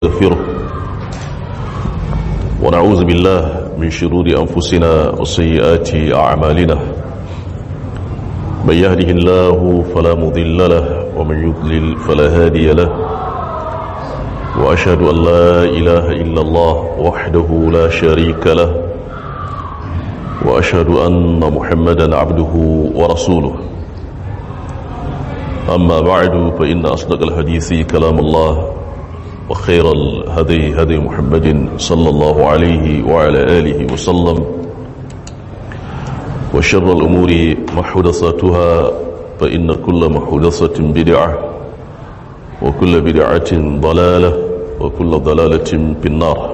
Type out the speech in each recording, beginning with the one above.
نستغفره ونعوذ بالله من شرور أنفسنا وسيئات أعمالنا من يهده الله فلا مضل له ومن يضلل فلا هادي له وأشهد أن لا إله إلا الله وحده لا شريك له وأشهد أن محمدا عبده ورسوله أما بعد فإن أصدق الحديث كلام الله وخير الهدي هدي محمد صلى الله عليه وعلى آله وسلم وشر الأمور محدثاتها فإن كل محدثة بدعة وكل بدعة ضلالة وكل ضلالة في النار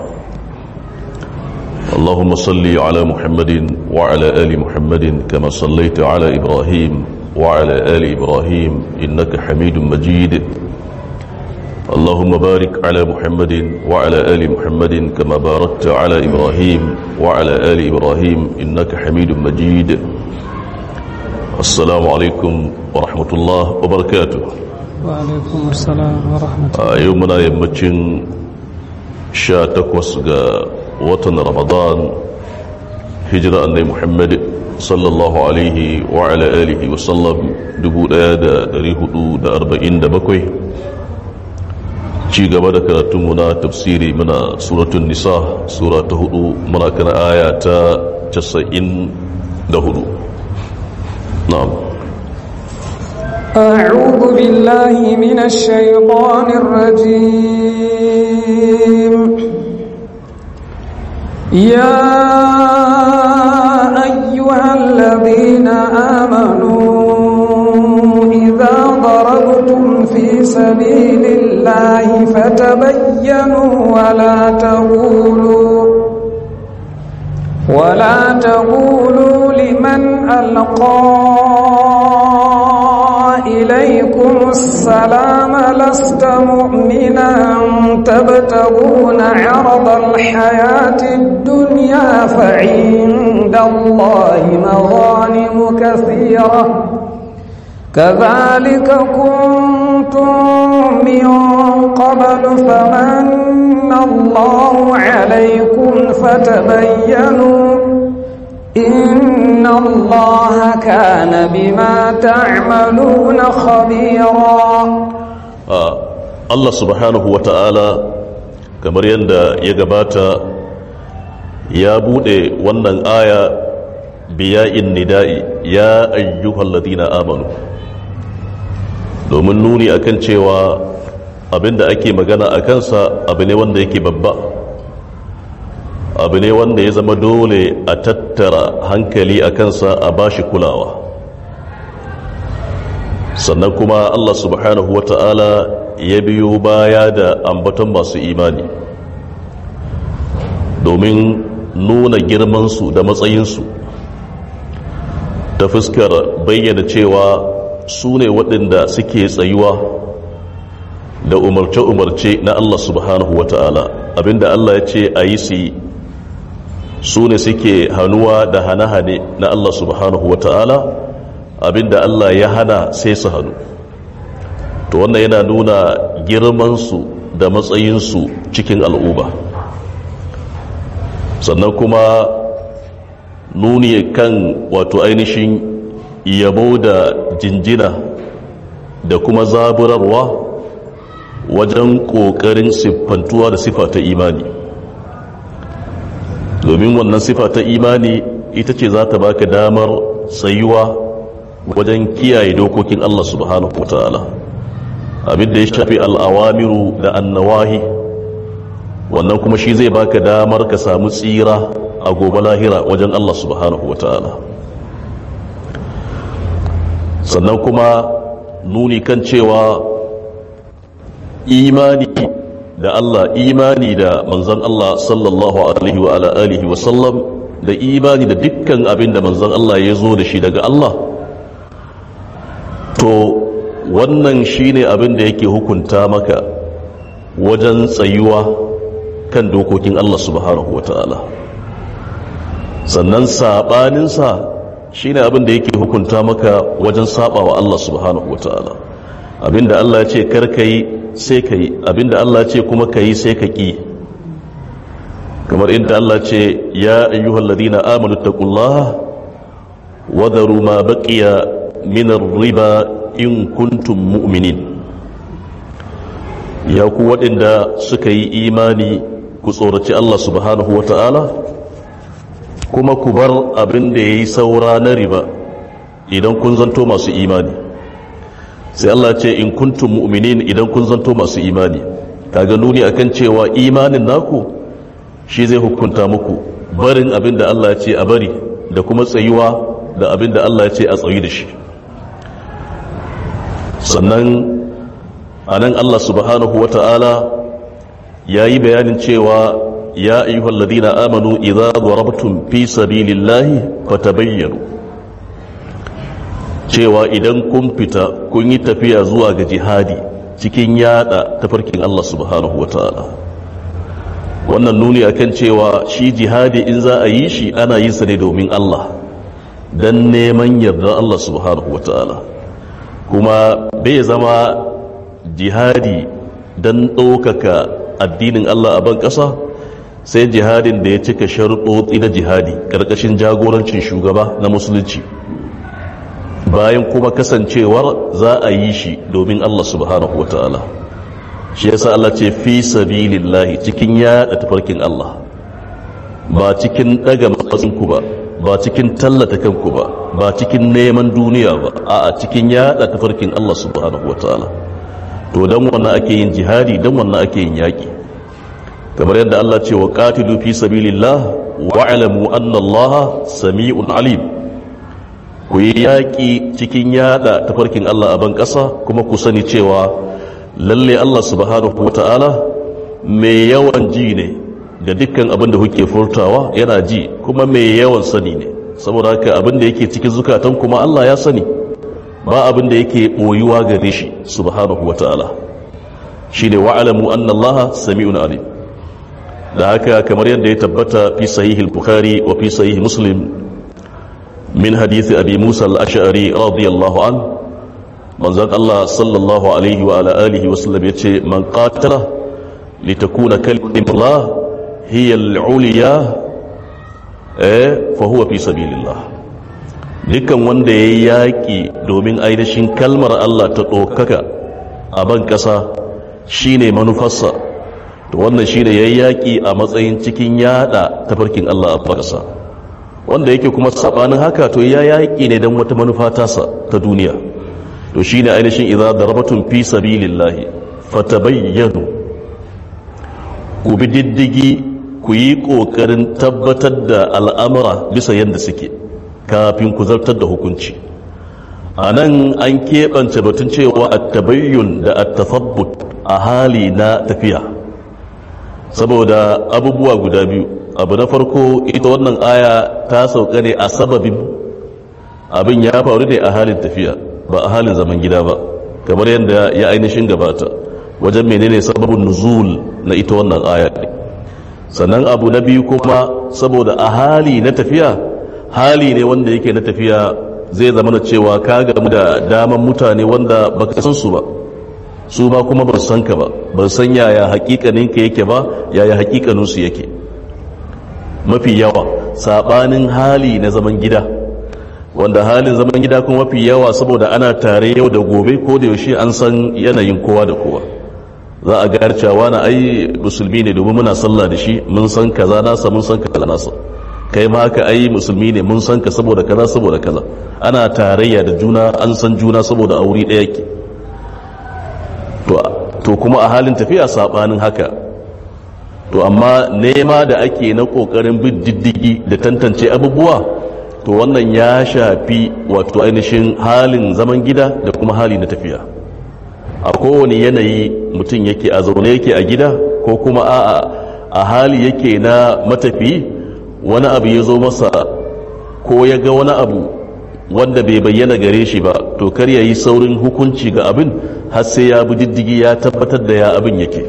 اللهم صل على محمد وعلى آل محمد كما صليت على إبراهيم وعلى آل إبراهيم إنك حميد مجيد اللهم بارك على محمد وعلى آل محمد كما باركت على إبراهيم وعلى آل إبراهيم إنك حميد مجيد السلام عليكم ورحمة الله وبركاته وعليكم السلام ورحمة الله يومنا يمتشن شاتكوس وطن رمضان هجرة أن محمد صلى الله عليه وعلى آله وسلم دبو دا دريه دا أربعين دا بكوي ci gaba da karatunmu na tafsiri muna suratun nisa sura ta hudu muna kana aya ta casa'in da hudu na'am أعوذ بالله من الشيطان الرجيم يا أيها الذين آمنوا إذا ضربتم في سبيل الله فتبينوا ولا تقولوا ولا تقولوا لمن ألقى إليكم السلام لست مؤمنا تبتغون عرض الحياة الدنيا فعند الله مغانم كثيرة كذلك كنتم من قبل فمن الله عليكم فتبينوا إن الله كان بما تعملون خبيرا Allah subhanahu wa ta'ala kamar yadda ya gabata ya bude wannan aya biya'in nida'i ya ayyuhal ladina amanu domin nuni akan cewa abinda ake magana a kansa abu ne wanda yake babba abu ne wanda ya zama dole a tattara hankali a kansa a bashi kulawa sannan kuma Allah subhanahu wa ta'ala ya biyo baya da ambaton masu imani domin nuna girmansu da matsayinsu ta fuskar bayyana cewa su ne waɗanda suke tsayuwa da umarce-umarce na Allah subhanahu wa ta'ala abinda Allah ya ce a yi su yi su ne suke hannuwa da hane-hane na Allah subhanahu wa ta'ala abinda Allah ya hana sai su hannu to wannan yana nuna girmansu da matsayinsu cikin al'uba sannan kuma nuni kan wato ainihin yabo da jinjina da kuma zaburarwa wajen ƙoƙarin siffantuwa da sifa ta imani domin wannan sifa ta imani ita ce za ta baka damar tsayuwa wajen kiyaye dokokin Allah subhanahu wa ta'ala abin da ya shafi al'awamiru da annawahi wannan kuma shi zai baka damar ka samu tsira a gobe lahira wajen Allah subhanahu wa ta'ala sannan kuma nuni kan cewa imani da Allah imani da manzan Allah sallallahu alaihi wa alihi wa sallam da imani da dukkan abin da manzan Allah ya zo da shi daga Allah to wannan shine abin da yake hukunta maka wajen tsayuwa kan dokokin Allah subhanahu wa ta'ala sannan saɓaninsa shine abin da yake hukunta maka wajen saba wa Allah subhanahu wa ta'ala abinda Allah ya ce karka yi sai ka yi abinda Allah ce kuma ka yi sai ka ƙi kamar inda Allah ce ya ayyuhal ladina amanu taqullaha wa dharu ma baqiya min riba in kuntum mu'minin ya ku waɗanda suka yi imani ku tsoraci Allah subhanahu wa ta'ala kuma ku bar abin da ya yi saura na riba idan kun zanto masu imani sai Allah ce in kuntum mu'minin idan kun zanto masu imani kaga nuni akan cewa imanin naku shi zai hukunta muku barin abin da Allah ce a bari da kuma tsayuwa da abin da Allah ce a tsayi da shi sannan a nan Allah subhanahu wa ta'ala ya yi bayanin cewa ya ayyuhal ladina amanu idza darabtum fi sabilillahi fatabayyanu cewa idan kun fita kun yi tafiya zuwa ga jihadi cikin yada tafarkin Allah subhanahu wa ta'ala wannan nuni akan cewa shi jihadi in za a yi shi ana yin sa ne domin Allah dan neman yarda Allah subhanahu wa ta'ala kuma bai zama jihadi don ɗaukaka addinin Allah a ban ƙasa sai jihadin da ya cika sharuɗoɗi na jihadi ƙarƙashin jagorancin shugaba na musulunci bayan kuma kasancewar za a yi shi domin Allah subhanahu wa ta'ala shi yasa Allah ce fi sabilillahi cikin yaɗa tafarkin Allah ba cikin ɗaga matsinku ba ba cikin tallata kanku ba ba cikin neman duniya ba a cikin yaɗa tafarkin Allah subhanahu wa ta'ala to dan wannan ake yin jihadi dan wannan ake yin yaki kamar yadda Allah ce wa qatilu fi sabilillah wa alamu anna Allah sami'un alim ku yi yaki cikin yada tafarkin Allah a ban kasa kuma ku sani cewa lalle Allah subhanahu wata'ala mai yawan ji ne ga dukkan abin da kuke furtawa yana ji kuma mai yawan sani ne saboda haka abin da yake cikin zukatan kuma Allah ya sani ba abin da yake ɓoyuwa gare shi subhanahu wa ta'ala shi ne wa'alamu anna allaha sami'un alim da haka kamar yadda ya tabbata fi sahihil bukhari wa fi sahih muslim min hadithi abi musa al-ash'ari radiyallahu an manzon Allah sallallahu alaihi wa ala alihi wa sallam yace man qatala litakuna kalimatullah hiya al-ulya eh fa huwa fi sabilillah dukkan wanda ya yi yaƙi domin ainihin kalmar Allah ta ɗaukaka a ban ƙasa shi ne manufarsa to wannan shi ne ya yi yaƙi a matsayin cikin yaɗa tafarkin Allah a ƙasa wanda yake kuma saɓanin haka to ya yaƙi ne don wata manufa tasa ta duniya to shi ne ainihin idza darabatun fi sabilillahi fatabayyanu ku bi diddigi ku yi ƙoƙarin tabbatar da al'amura bisa yadda suke kafin ku zartar da hukunci a nan an keɓance batun cewa a tabayyun da a tafabbut a hali na tafiya saboda abubuwa guda biyu abu na farko ita wannan aya ta sauka ne a sababin abin ya faru ne a halin tafiya ba a halin zaman gida ba kamar yadda ya ainihin gabata wajen menene sababin nuzul na ita wannan aya sannan abu na biyu kuma saboda a hali na tafiya hali ne wanda yake na tafiya zai zama da cewa ka gamu da daman mutane wanda baka san su ba su ba kuma ba san ka ba ba san yaya hakikanin ka yake ba yaya hakikanin su yake mafi yawa sabanin hali na zaman gida wanda halin zaman gida kuma mafi yawa saboda ana tare yau da gobe ko da yaushe an san yanayin kowa da kowa za a ga cewa na ai musulmi ne domin muna sallah da shi mun san kaza nasa mun san kaza nasa kai ma haka ai musulmi ne mun san ka saboda kaza saboda kaza ana tarayya da juna an san juna saboda aure ɗaya ke to kuma a halin tafiya sabanin haka to amma nema da ake na kokarin bin diddigi da tantance abubuwa to wannan ya shafi wato ainihin halin zaman gida da kuma hali na tafiya a kowane yanayi mutum yake a zaune yake a gida ko kuma a a hali yake na matafi wani abu ya zo masa ko ya ga wani abu wanda bai bayyana gare shi ba to kar ya yi saurin hukunci ga abin har sai ya bi diddigi ya tabbatar da ya abin yake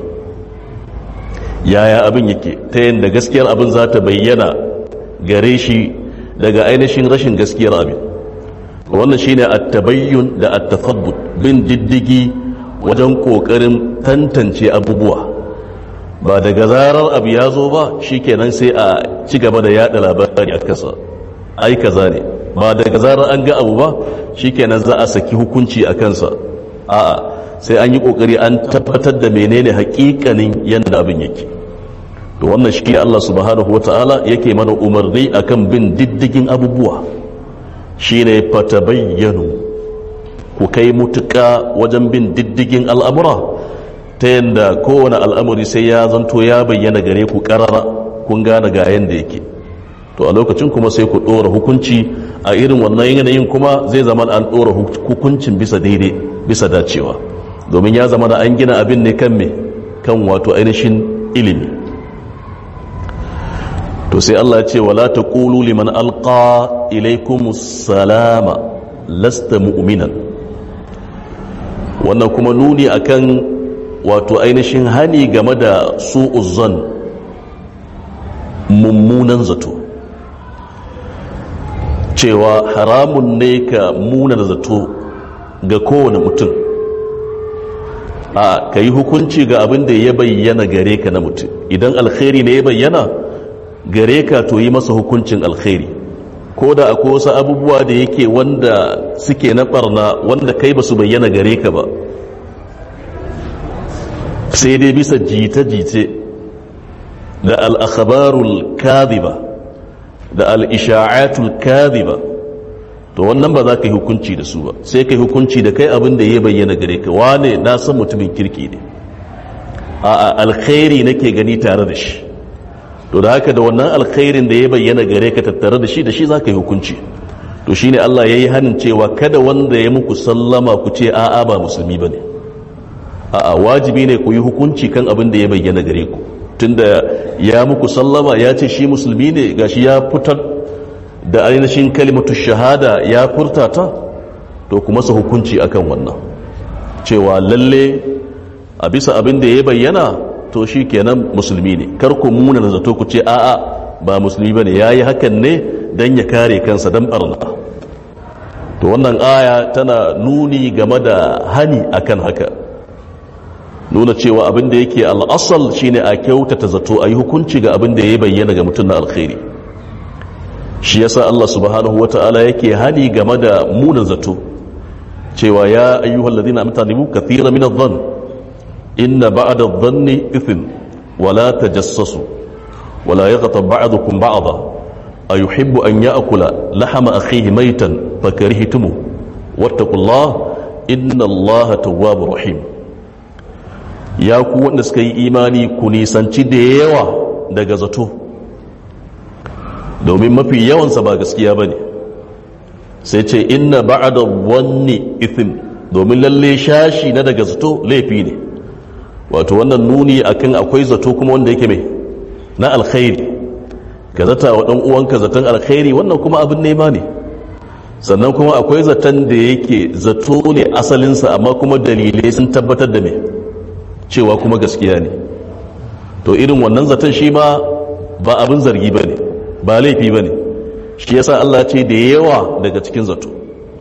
yaya abin yake ta yadda gaskiyar abin za ta bayyana gare shi daga ainihin rashin gaskiyar abin wannan shine at-tabayyun da at-tathabbut bin diddigi wajen ƙoƙarin tantance abubuwa ba daga zarar abu ya zo ba shikenan sai a ci gaba da yada labari a kasa ai kaza ne ba daga zarar an ga abu ba shikenan za a saki hukunci a kansa a'a sai an yi kokari an tabbatar da menene hakikanin yadda abin yake to wannan shi Allah subhanahu wata'ala yake mana umarni akan bin diddigin abubuwa shine fatabayyanu ku kai mutuka wajen bin diddigin al'amura ta yadda kowane al'amuri sai ya zanto ya bayyana gare ku karara kun gane ga yadda yake to a lokacin kuma sai ku ɗora hukunci a irin wannan yanayin kuma zai zama an ɗora hukuncin bisa daidai bisa dacewa domin ya zama da an gina abin ne kan me kan wato ainihin ilimi to sai Allah ce wala taqulu liman alqa ilaykumus salama lasta mu'minan wannan kuma nuni akan wato ainihin hani game da su'uzzan mummunan zato cewa haramun ne ka munar zato ga kowane mutum a ka yi hukunci ga abin da ya bayyana gare ka na mutum idan alkhairi ne ya bayyana gare ka to yi masa hukuncin alkhairi ko da akwai wasu abubuwa da yake wanda suke na barna wanda kai ba su bayyana gare ka ba sai dai bisa jita-jite da al'akhabarul kadhiba da al'isha'atul kadhiba to wannan ba za ka yi hukunci da su ba sai ka yi hukunci da kai abin da ya bayyana gare ka wane na san mutumin kirki ne a alkhairi nake gani tare da shi to da haka da wannan alkhairin da ya bayyana gare ka tattare da shi da shi za ka yi hukunci to shine Allah ya yi hannun cewa kada wanda ya muku sallama ku ce a'a ba musulmi ba ne a'a wajibi ne ku yi hukunci kan abin da ya bayyana gare ku tunda ya muku sallama ya ce shi musulmi ne gashi ya fitar da ainihin kalimatu shahada ya furta ta to kuma su hukunci akan wannan cewa lalle a bisa abin da ya bayyana to shi kenan musulmi ne kar ku muna da zato ku ce a'a ba musulmi bane yayi hakan ne dan ya kare kansa dan barna to wannan aya tana nuni game da hani akan haka nuna cewa abin da yake al'asal shine a kyautata zato a yi hukunci ga abin da ya bayyana ga mutum na alkhairi shi yasa Allah subhanahu wata'ala yake hani game da munan zato cewa ya ayyuhal ladina amtanibu kathira min adh-dhann inna ba'da adh-dhanni ithm wa la tajassasu wa la yaghtab ba'dukum ba'dha ayuhibbu an ya'kula lahama akhihi maytan fakarihtumu wattaqullaha inna Allaha tawwabur rahim ya ku wanda suka yi imani ku nisanci da yawa daga zato domin mafi yawansa ba gaskiya ba ne sai ce inna ba'ada wanni ithim domin lalle shashi na daga zato laifi ne wato wannan nuni akan akwai zato kuma wanda yake mai na alkhairi ka zata wa ɗan uwanka zaton alkhairi wannan kuma abin nema ne sannan kuma akwai zaton da yake zato ne asalinsa amma kuma dalilai sun tabbatar da mai cewa kuma gaskiya ne to irin wannan zaton shi ma ba abin zargi ba ne ba laifi ba ne shi yasa Allah ce da yawa daga cikin zato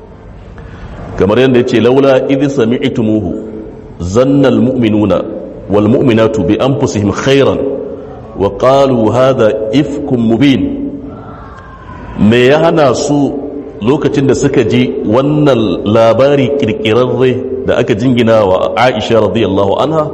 kamar yadda ya ce laula idhi sami'tumuhu zanna almu'minuna wal mu'minatu bi anfusihim khairan wa qalu hadha ifkum mubin me ya hana su lokacin da suka ji wannan labari kirkirarre da aka jingina wa Aisha radiyallahu anha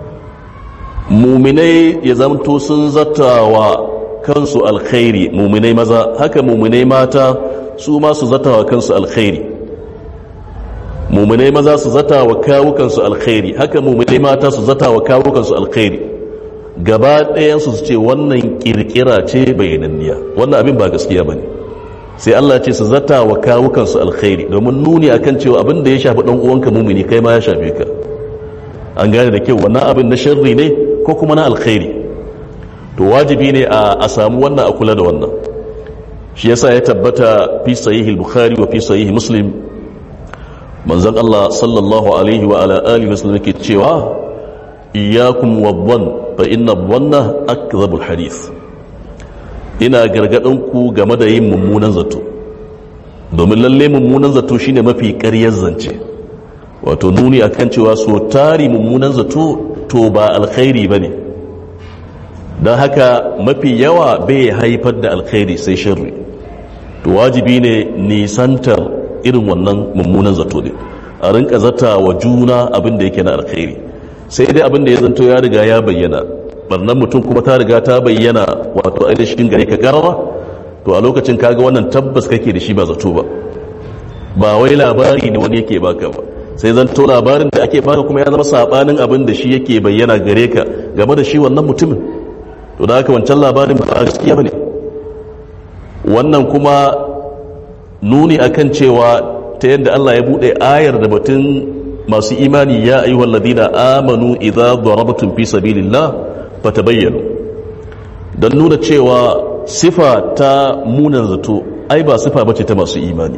muminai ya zamto sun zata wa kansu alkhairi muminai maza haka muminai mata su ma su zata wa kansu alkhairi muminai maza su zata wa kawukansu alkhairi haka muminai mata su zata wa kawukansu alkhairi gaba ɗayansu su ce wannan kirkira ce bayananniya wannan abin ba gaskiya ba ne sai Allah ce su zata wa kawukansu alkhairi domin nuni akan cewa abin da ya shafi ɗan uwanka mumini kai ma ya shafe ka an gane da kyau wannan abin na sharri ne ko kuma na alkhairi to wajibi ne a samu wannan a kula da wannan shi yasa ya tabbata fi sahihil bukhari wa fi sahih muslim manzon Allah sallallahu alaihi wa ala alihi wasallam yake cewa iyyakum wadhann fa inna dhanna akdhabul hadith ina gargadin ku game da yin mummunan zato domin lalle mummunan zato shine mafi ƙaryar zance wato nuni akan cewa so tari mummunan zato to ba alkhairi ba ne don haka mafi yawa bai haifar da alkhairi sai shirri to wajibi ne nisantar irin wannan mummunan zato ne a rinka zata wa juna abin da yake na alkhairi sai dai abin da ya zanto ya riga ya bayyana barnan mutum kuma ta riga ta bayyana wato ainihin gare ka garara to a lokacin kaga wannan tabbas kake da shi ba zato ba ba wai labari ne wani yake baka ba sai zanto labarin da ake baka kuma ya zama sabanin abin da shi yake bayyana gare ka game da shi wannan mutumin to da haka wancan labarin ba a gaskiya bane wannan kuma nuni akan cewa ta yadda Allah ya bude ayar da batun masu imani ya ayyuhal ladina amanu idza darabtum fi sabilillah fatabayyanu dan nuna cewa sifa ta munan zato ai ba sifa bace ta masu imani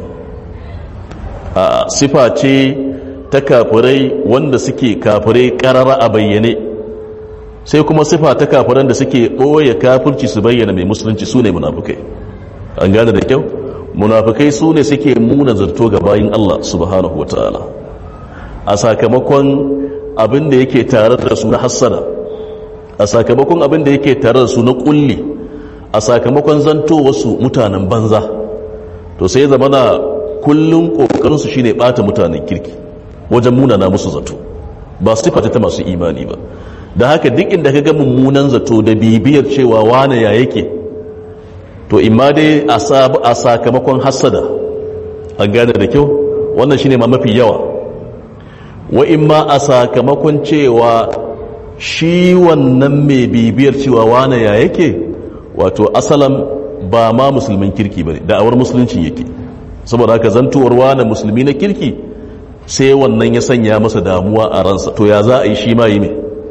a sifa ce ta kafirai wanda suke kafirai karara a bayyane sai kuma sifa ta kafiran da suke ɓoye kafirci su bayyana mai musulunci su ne munafukai an gane da kyau munafukai su ne suke muna zarto ga bayin Allah subhanahu wa ta'ala a sakamakon abin da yake tare da su na hassada a sakamakon abin da yake tare da su na kulli a sakamakon zanto wasu mutanen banza to sai zama na kullum kokarinsu shine bata mutanen kirki wajen munana musu zato ba su ta masu imani ba da haka duk inda ka ga mummunan zato da bibiyar cewa wane ya yake to imma dai a sakamakon hassada an gane da kyau wannan shine ma mafi yawa wa imma a sakamakon cewa shi wannan mai bibiyar cewa wane ya yake wato asalan ba ma musulmin kirki ba ne da'awar musulunci yake saboda haka zantuwar wane musulmi na kirki sai wannan ya sanya masa damuwa a ransa to ya za a yi shi ma yi mai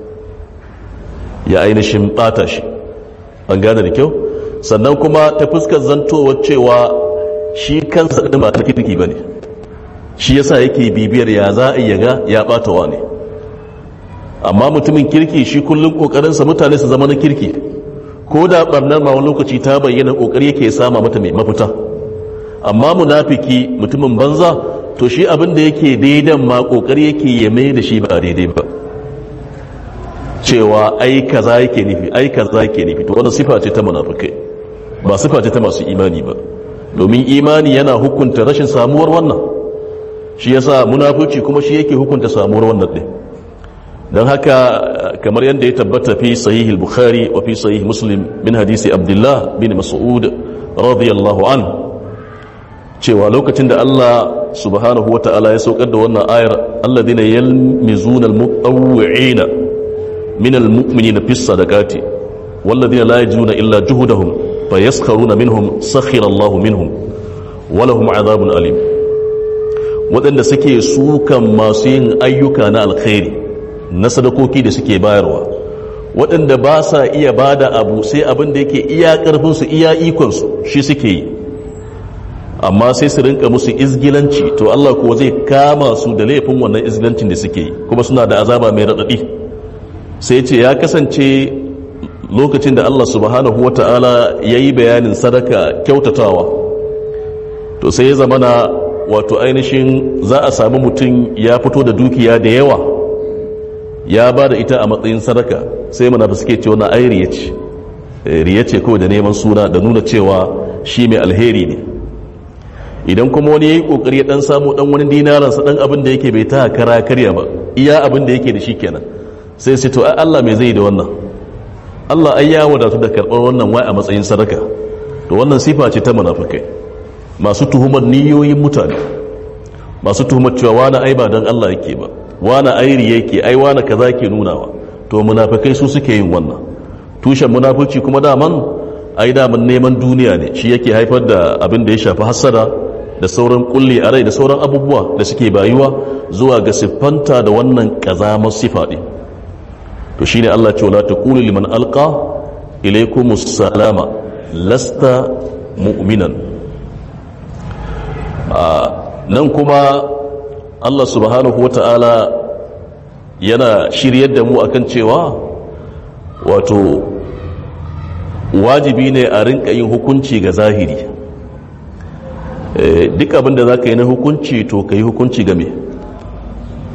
ya ainihin bata shi an gane da kyau sannan kuma ta fuskar zantowar cewa shi kansa ɗin ba ta kirki ba ne shi yasa yake bibiyar ya za a yaga ya bata wa ne amma mutumin kirki shi kullum ƙoƙarinsa mutane su zama na kirki ko da ɓarnar ma wani lokaci ta bayyana ƙoƙari yake sama mata mai mafita amma munafiki mutumin banza to shi abin da yake daidan ma ƙoƙari yake ya mai da shi ba daidai ba cewa ai kaza yake nufi ai kaza yake nufi to wannan sifa ce ta munafikai ba sifa ce ta masu imani ba domin imani yana hukunta rashin samuwar wannan shi yasa munafici kuma shi yake hukunta samuwar wannan din dan haka kamar yadda ya tabbata fi sahih al-bukhari wa fi sahih muslim min hadisi abdullah bin mas'ud radiyallahu an cewa lokacin da Allah subhanahu wa ta'ala ya saukar da wannan ayar alladhina yalmizuna al-mutawwi'ina من المؤمنين في الصدقات والذين لا يجدون إلا جهدهم فيسخرون منهم سخر الله منهم ولهم عذاب أليم waɗanda suke sukan masu yin ayyuka na alkhairi na sadakoki da suke bayarwa waɗanda ba sa iya ba da abu sai abin da yake iya ƙarfinsu iya ikonsu shi suke yi amma sai su rinka musu izgilanci to Allah kuwa zai kama su da laifin wannan izgilancin da suke yi kuma suna da azaba mai raɗaɗi sai ce ya kasance lokacin da Allah subhanahu wa ta'ala ya yi bayanin sadaka kyautatawa to sai ya zamana wato ainihin za a sami mutum ya fito da dukiya da yawa ya ba da ita a matsayin sadaka sai mana da suke cewa na ai riya ce riya ce kawai da neman suna da nuna cewa shi mai alheri ne idan kuma wani ya yi kokari ya dan samu dan wani dinaransa dan abin da yake bai ta kara karya ba iya abin da yake da shi kenan sai sai to ai Allah mai zai da wannan Allah ai ya wadatu da karɓar wannan wai a matsayin sadaka to wannan sifa ce ta munafikai masu tuhumar niyoyin mutane masu tuhumar cewa wani ai ba dan Allah yake ba wani airi yake ai wani kaza ke nunawa to munafikai su suke yin wannan tushen munafici kuma daman ai daman neman duniya ne shi yake haifar da abin da ya shafi hassada da sauran kulli a rai da sauran abubuwa da suke bayuwa zuwa ga siffanta da wannan kazamar sifa ɗin to shine Allah ce wala taqulu liman alqa ilaykumus salama lasta mu'minan nan kuma Allah subhanahu wata'ala yana shiryar da mu akan cewa wato wajibi ne a rinka yin hukunci ga zahiri duk abin da za ka yi na hukunci to ka yi hukunci ga me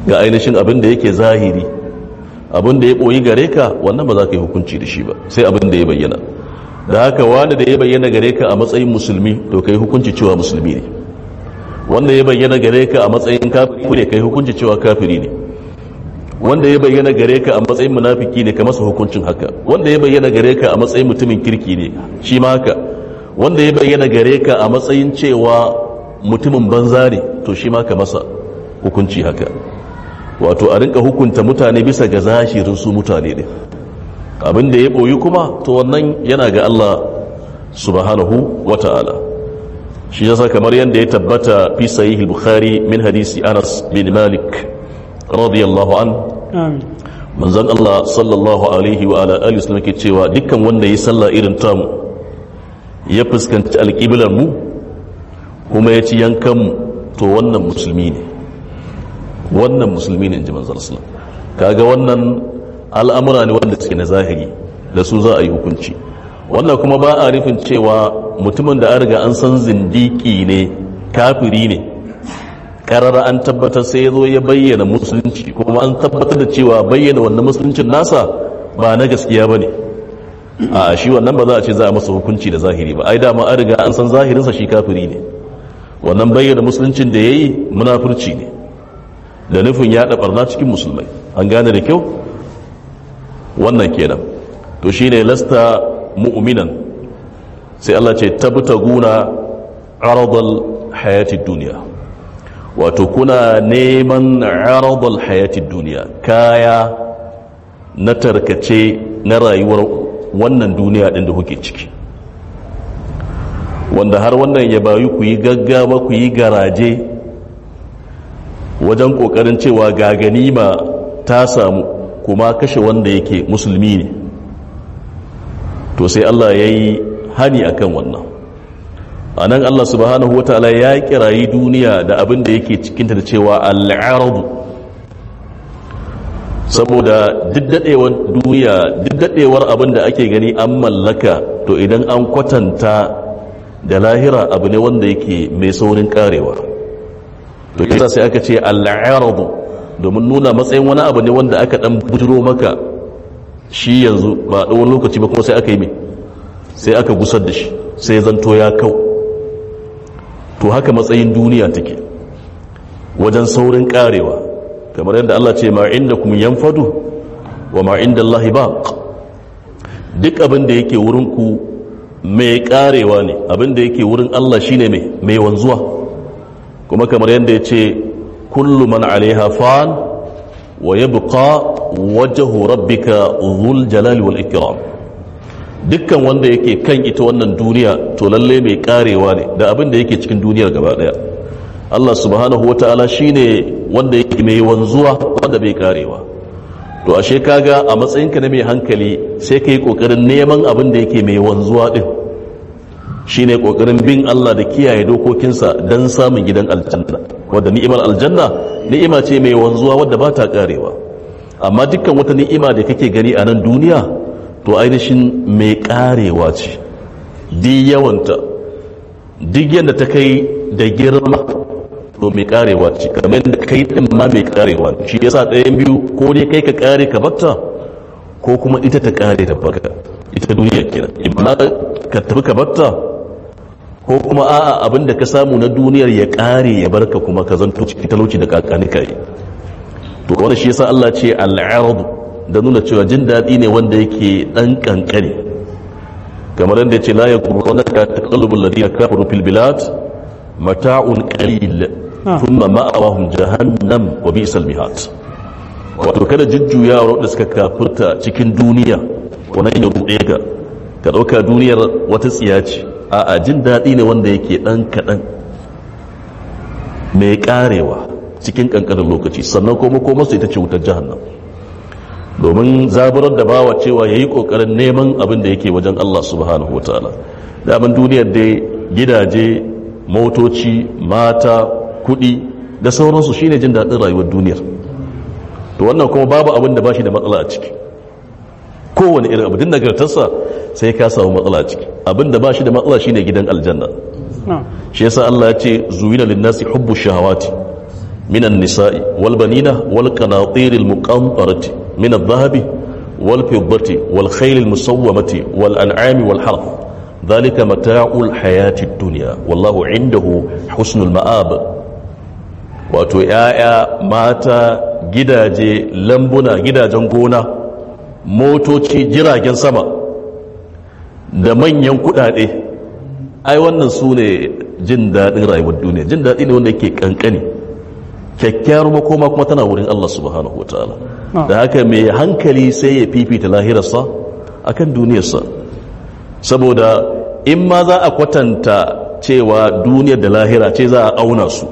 ga ainihin abin da yake zahiri abin da ya ɓoyi gare ka wannan ba za ka yi hukunci da shi ba sai abin da ya bayyana da haka wani da ya bayyana gare ka a matsayin musulmi to ka yi hukunci cewa musulmi ne wanda ya bayyana gare ka a matsayin kafiri ne ka yi hukunci cewa kafiri ne wanda ya bayyana gare ka a matsayin munafiki ne ka masa hukuncin haka wanda ya bayyana gare ka a matsayin mutumin kirki ne shi ma haka wanda ya bayyana gare ka a matsayin cewa mutumin banza ne to shi ma ka masa hukunci haka wato a rinka hukunta mutane bisa ga zashirin su mutane ne abin da ya boyi kuma to wannan yana ga Allah subhanahu wata'ala shi yasa kamar yadda ya tabbata fi sahih al-bukhari min hadisi Anas bin Malik radiyallahu an amin manzon Allah sallallahu alaihi wa ala alihi wasallam ke cewa dukkan wanda ya salla irin tamu ya fuskanci alƙiblar mu kuma ya ci yankan mu to wannan musulmi ne wannan musulmi ne inji manzon sallallahu kaga wannan al'amura ne wanda suke na zahiri da su za a yi hukunci wannan kuma ba a rufin cewa mutumin da an riga an san zindiki ne kafiri ne karara an tabbatar sai ya zo ya bayyana musulunci kuma an tabbatar da cewa bayyana wannan musuluncin nasa ba na gaskiya ba ne a shi wannan ba za a ce za a masa hukunci da zahiri ba ai dama an riga an san zahirinsa shi kafiri ne wannan bayyana musuluncin da ya yi munafurci ne da nufin yaɗa barna cikin musulmai an gane da kyau wannan kenan to shine lasta mu'minan sai Allah ce tabtaguna aradal hayatid duniya wato kuna neman aradal hayatid duniya kaya na tarkace na rayuwar wannan duniya din da kuke ciki wanda har wannan ya bayu ku yi gaggawa ku yi garaje wajen kokarin cewa ga ganima ta samu kuma kashe wanda yake musulmi ne to sai Allah ya yi hani akan wannan a nan Allah subhanahu wa ta'ala ya kirayi duniya da abin da yake cikinta da cewa al'aradu saboda diddadewar duniya diddadewar abin da ake gani an mallaka to idan an kwatanta da lahira abu ne wanda yake mai saurin karewa to yasa sai aka ce al'aradu domin nuna matsayin wani abu ne wanda aka dan bujiro maka shi yanzu ba ɗan lokaci ba kuma sai aka yi mai sai aka gusar da shi sai zanto ya kau to haka matsayin duniya take wajen saurin karewa kamar yadda Allah ce ma inda kuma yanfadu wa ma inda Allah baq duk abin da yake wurin ku mai karewa ne abin da yake wurin Allah shine mai mai wanzuwa kuma kamar yadda ya ce kullu man alaiha fan wa yabqa wajhu rabbika dhul jalali wal ikram dukkan wanda yake kan ita wannan duniya to lalle mai karewa ne da abin da yake cikin duniyar gaba daya Allah subhanahu wataala shine wanda yake mai wanzuwa wanda bai karewa to ashe kaga a matsayinka na mai hankali sai ka yi kokarin neman abin da yake mai wanzuwa din shine kokarin bin Allah da kiyaye dokokinsa don samun gidan aljanna wadda ni'imar aljanna ni'ima ce mai wanzuwa wadda ba ta karewa amma dukkan wata ni'ima da kake gani a nan duniya to ainihin mai karewa ce di yawanta duk yadda ta kai da girma to mai karewa ce kamar da kai din ma mai karewa shi yasa ɗayan biyu ko dai kai ka kare ka batta ko kuma ita ta kare da baka ita duniya kenan imma ka tafi ka batta ko kuma a'a abin da ka samu na duniyar ya kare ya barka kuma ka zanto ciki talauci da kakani kai to wanda shi yasa Allah ce al-arad da nuna cewa jin daɗi ne wanda yake dan kankare kamar yadda ya ce la yaghurrunaka taqallubul ladina kafaru fil bilad mata'un qalil thumma ma'awahum jahannam wa bi'sal mihad wato kada jujjuyawar da suka kafurta cikin duniya wannan ya ruɗe ka ka ɗauka duniyar wata tsiya ce a jin daɗi ne wanda yake ɗan kaɗan mai ƙarewa cikin ƙanƙanin lokaci sannan kuma ko masu ita ce wutar jihannan domin zaburar da bawa cewa ya yi ƙoƙarin neman abin da yake wajen Allah subhanahu wa ta'ala daman duniyar dai gidaje motoci mata kuɗi da sauransu shine jin daɗin rayuwar duniyar to wannan kuma babu abin da ba shi da matsala a ciki kowane irin abu din nagartarsa sai ka samu matsala a ciki abin da ba shi da matsala shine gidan aljanna shi yasa Allah ya ce zuwina linnasi hubbu shahawati من النساء والبنين والقناطير المقنطرة من الذهب والفضة والخيل المسومة والأنعام والحرث ذلك متاع الحياة الدنيا والله عنده حسن المآب wato ‘ya'ya mata gidaje lambuna gidajen gona motoci jiragen sama da manyan kudade ai wannan su ne jin daɗin rayuwar duniya jin daɗi ne wanda yake kankani kyakkyawar makoma kuma tana wurin Allah subhanahu wa ta'ala da haka mai hankali sai ya fifita lahirarsa akan duniyarsa saboda in ma za a kwatanta cewa duniyar da lahira ce za a auna su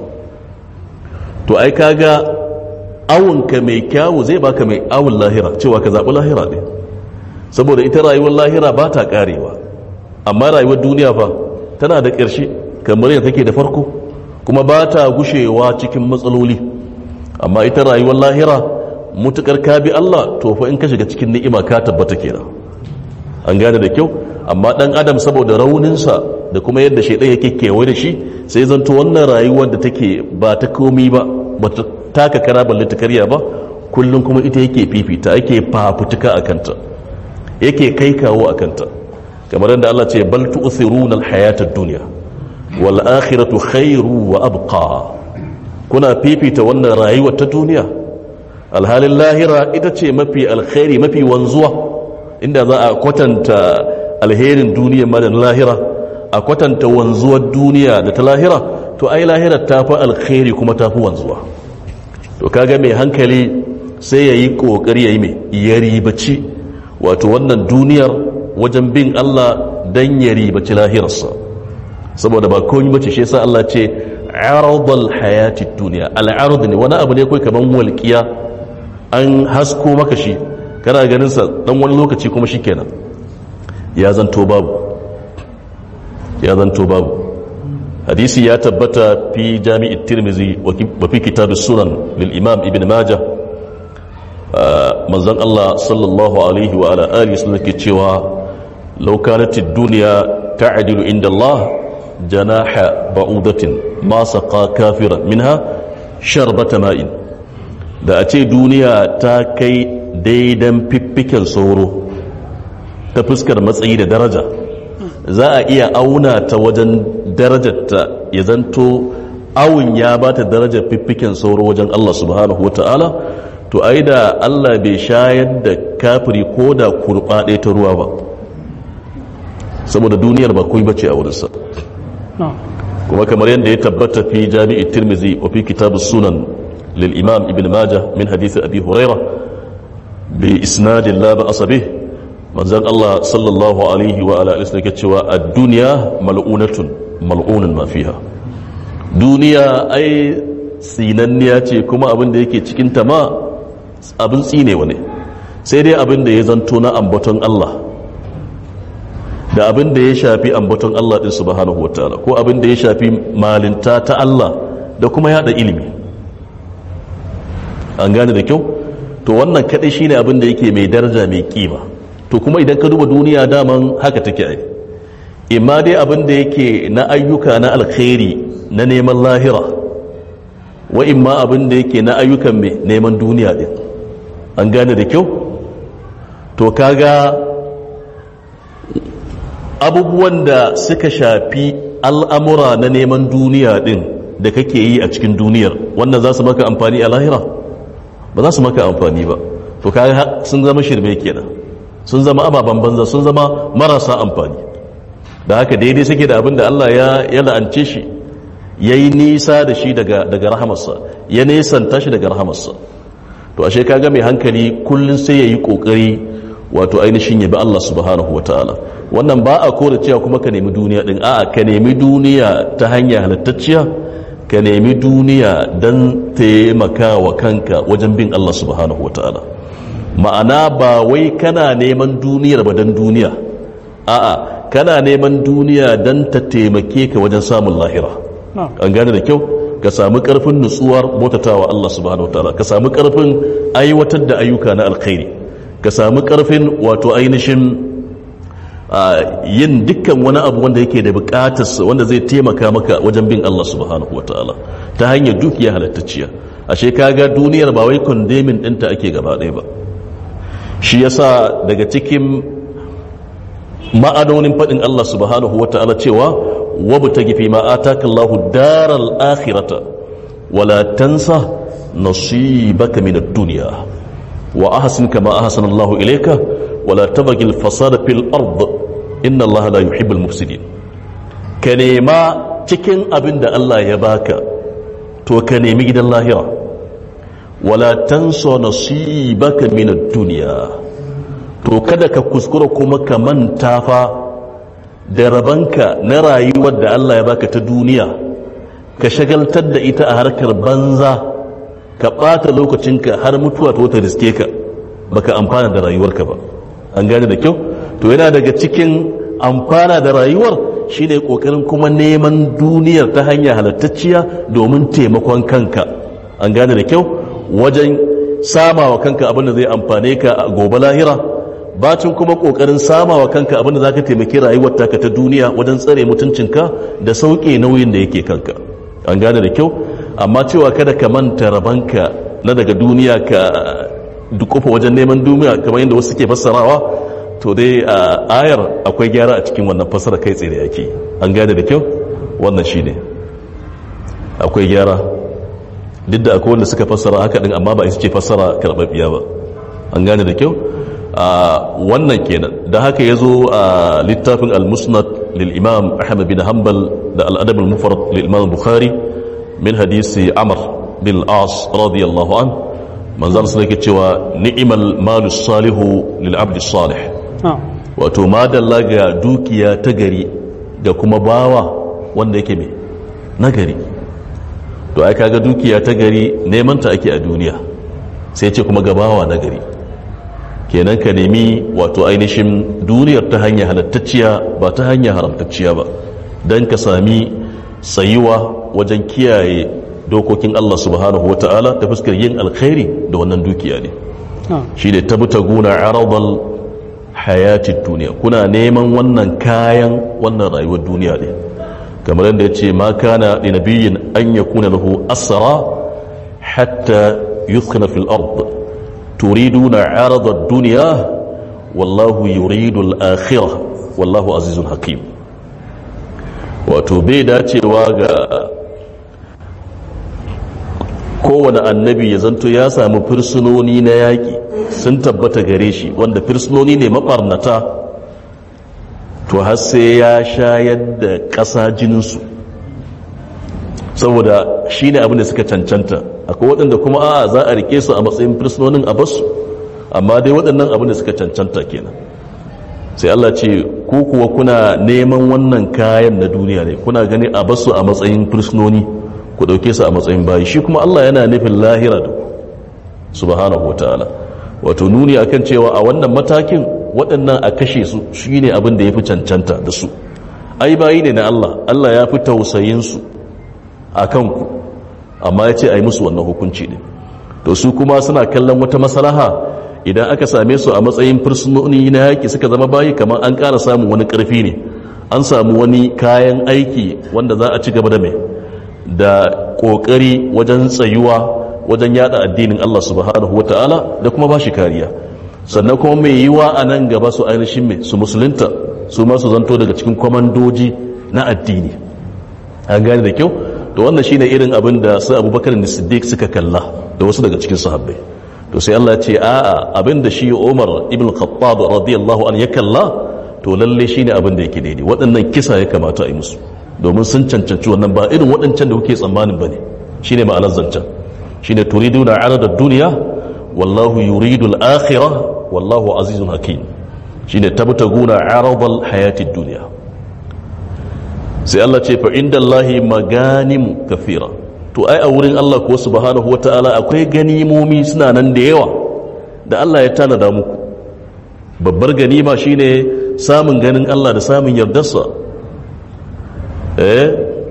to ai kaga awunka mai kyawu zai baka mai awun lahira cewa ka zaɓi lahira ne saboda ita rayuwar lahira ba ta ƙarewa amma rayuwar duniya fa tana da ƙarshe kamar yadda take da farko kuma ba ta gushewa cikin matsaloli amma ita rayuwar lahira mutukar ka bi Allah to fa in ka shiga cikin ni'ima ka tabbata kenan an gane da kyau amma dan adam saboda rauninsa da kuma yadda shaidan yake kewaye da shi sai zanto wannan rayuwar da take ba ta komi ba ba ta taka kara balle ta karya ba kullum kuma ita yake fifita yake fafutuka a kanta yake kai kawo a kanta kamar yadda Allah ce bal tu'thiruna al-hayata ad-dunya wal akhiratu khairu wa abqa kuna fifita wannan rayuwar ta duniya alhalin lahira ita ce mafi alkhairi mafi wanzuwa inda za a kwatanta alherin duniya ma da lahira a kwatanta wanzuwar duniya da ta lahira to ai lahira ta fi alkhairi kuma ta fi wanzuwa to kaga mai hankali sai ya yi ƙoƙari ya yi mai ya ribaci wato wannan duniyar wajen bin Allah don ya ribaci lahirarsa saboda ba kawai bace shi yasa Allah ce aradul hayati duniya al'arud ne wani abu ne kai kaman walƙiya an hasko maka shi kana ganin sa dan wani lokaci kuma shikenan ya zanto babu ya zanto babu hadisi ya tabbata fi jami'it tirmizi wa fi kitab sunan lil imam ibn majah manzon Allah sallallahu alaihi wa ala alihi wasallam ke cewa law kanat ad-dunya ta'dilu inda Allah janaha ba'udatin ma saqa kafiran minha sharbata ma'in da a ce duniya ta kai daidan fiffiken sauro ta fuskar matsayi da daraja za a iya auna ta wajen darajarta ya zanto awun ya ba ta darajar fiffiken sauro wajen Allah subhanahu wa ta'ala to ai da Allah bai shayar da kafiri ko da kurɓaɗe ta ruwa ba saboda duniyar ba kuwa bace a wurinsa kuma kamar yadda ya tabbata fi jami'i tirmizi wa fi kitabu sunan lil imam ibn majah min hadisi abi huraira bi isnadin la ba'asa bih manzon Allah sallallahu alaihi wa ala alihi yake cewa ad-dunya mal'unatun mal'unun ma fiha duniya ai tsinanniya ce kuma abin da yake cikin ta ma abin tsinewa ne sai dai abin da ya zanto na ambaton Allah da abin da ya shafi ambaton Allah din subhanahu wataala ko abin da ya shafi malinta ta Allah da kuma yada ilimi an gane da kyau to wannan kadai shine abin da yake mai daraja mai kima to kuma idan ka duba duniya daman haka take ai imma dai abin da yake na ayyuka na alkhairi na neman lahira wa imma abin da yake na ayyukan mai neman duniya din an gane da kyau to kaga abubuwan da suka shafi al'amura na neman duniya din da kake yi a cikin duniyar wannan za su maka amfani a lahira ba za su maka amfani ba to kaga sun zama shirme kenan sun zama ababen banza sun zama marasa amfani da haka daidai suke da abin da Allah ya la'ance shi ya yi nisa da shi daga rahamarsa ya nesanta shi daga rahamarsa to ashe kaga mai hankali kullum sai ya yi ƙoƙari wato ainihin ya bi Allah subhanahu wa ta'ala wannan ba a kora cewa kuma ka nemi duniya din a'a ka nemi duniya ta hanya halittacciya ka nemi duniya don taimaka wa kanka wajen bin Allah subhanahu wa ta'ala ma'ana ba wai kana neman duniyar ba don duniya a'a kana neman duniya don ta taimake ka wajen samun lahira an gane da kyau ka samu karfin nutsuwar motatawa Allah subhanahu wa ta'ala ka samu karfin aiwatar da ayyuka na alkhairi ka samu karfin wato ainihin yin dukkan wani abu wanda yake da bukatarsa wanda zai taimaka maka wajen bin Allah subhanahu wa ta'ala ta hanyar dukiya halattacciya ashe kaga duniyar ba wai kondemin ɗinta ake gaba ɗaya ba shi yasa daga cikin ma'anonin faɗin Allah subhanahu wata'ala cewa wabtagi fi ma ataka Allahu daral akhirata wala tansa nasibaka min ad-dunya wa ahsin kama ahsana Allahu ilayka wala tabghi al-fasada fil ard inna Allaha la yuhibbul mufsidin ka nema cikin abin da Allah ya baka to ka nemi gidan lahira wala tansa nasibaka min ad-dunya to kada ka kuskura kuma ka manta fa da rabanka na rayuwar da Allah ya baka ta duniya ka shagaltar da ita a harkar banza ka ɓata lokacinka har mutuwa ta wata riske ka baka amfana da rayuwarka ba an gane da kyau to yana daga cikin amfana da rayuwar shine kokarin kuma neman duniyar ta hanya halattacciya domin taimakon kanka an gane da kyau wajen sama wa kanka abin da zai amfane ka a gobe lahira bacin kuma kokarin sama wa kanka abin da zaka taimaki rayuwar taka ta duniya wajen tsare mutuncinka da sauke nauyin da yake kanka an gane da kyau amma cewa kada ka manta rabanka na daga duniya ka dukufa wajen neman duniya kamar yadda wasu ke fassarawa to dai a ayar akwai gyara a cikin wannan fassara kai tsaye da yake an gane da kyau wannan shine akwai gyara duk da akwai wanda suka fassara haka din amma ba ita ce fassara karɓaɓɓiya ba an gane da kyau wannan kenan da haka ya zo a littafin al-musnad lil-imam ahmad bin hanbal da al-adab al-mufrad lil-imam bukhari min hadisi amr bin as radiyallahu an manzal sun yake cewa ni'mal malu salihu lil abdi salih wato madalla ga dukiya ta gari da kuma bawa wanda yake mai nagari to ai kaga dukiya ta gari neman ta ake a duniya sai ce kuma ga bawa nagari kenan ka nemi wato ainihin duniyar ta hanya halattacciya ba ta hanya haramtacciya ba don ka sami tsayuwa wajen kiyaye dokokin Allah subhanahu wata'ala ta fuskar yin alkhairi da wannan dukiya ne shi ne tabbata guna aradal hayati duniya kuna neman wannan kayan wannan rayuwar duniya ne kamar yadda ya ce ma kana da nabiyin an ya kuna lahu asara hatta yuskana fil ard turiduna arada duniya wallahu yuridu al-akhirah wallahu azizun hakim wato bai dacewa ga kowane annabi ya zanto ya samu fursunoni na yaƙi sun tabbata gare shi wanda fursunoni ne maɓarnata to har sai ya shayar da ƙasa jininsu saboda shi ne abin da suka cancanta akwai waɗanda kuma a za a rike su a matsayin fursunonin a basu amma dai waɗannan abin da suka cancanta kenan sai Allah ce ku kuwa kuna neman wannan kayan na duniya ne kuna gani a basu a matsayin fursunoni ku ɗauke su a matsayin bayi shi kuma Allah yana nufin lahira da ku subhanahu wataala wato nuni akan cewa a wannan matakin waɗannan a kashe su shine abin da ya fi cancanta da su ai bayi ne na Allah Allah ya fi tausayin su a kanku amma ya ce a yi musu wannan hukunci ne to su kuma suna kallon wata masalaha idan aka same su a matsayin fursunoni na yaƙi suka zama bayi kamar an ƙara samun wani ƙarfi ne an samu wani kayan aiki wanda za a ci gaba da mai da ƙoƙari wajen tsayuwa wajen yada addinin Allah subhanahu wa ta'ala da kuma ba shi kariya sannan kuma mai yiwa a nan gaba su ainihin mai su musulunta su masu zanto daga cikin kwamandoji na addini an gane da kyau to wannan shine irin abin da su abubakar da siddiq suka kalla da wasu daga cikin sahabbai to sai Allah ya ce a'a abin da shi Umar ibn Khattab radiyallahu an ya kalla to lalle shine abin da yake daidai waɗannan kisa ya kamata a yi musu domin sun cancanci wannan ba irin waɗancan da kuke tsammanin bane shine ma'anar zancen shine turiduna arada dunya wallahu yuridu al-akhirah wallahu azizun hakim shine tabtaguna aradal hayatid dunya sai Allah ce fa inda Allahi maganim kafira to ai a wurin Allah ko subhanahu wata'ala akwai ganimomi suna nan da yawa da Allah ya tanada muku babbar ganima shine samun ganin Allah da samun yardarsa eh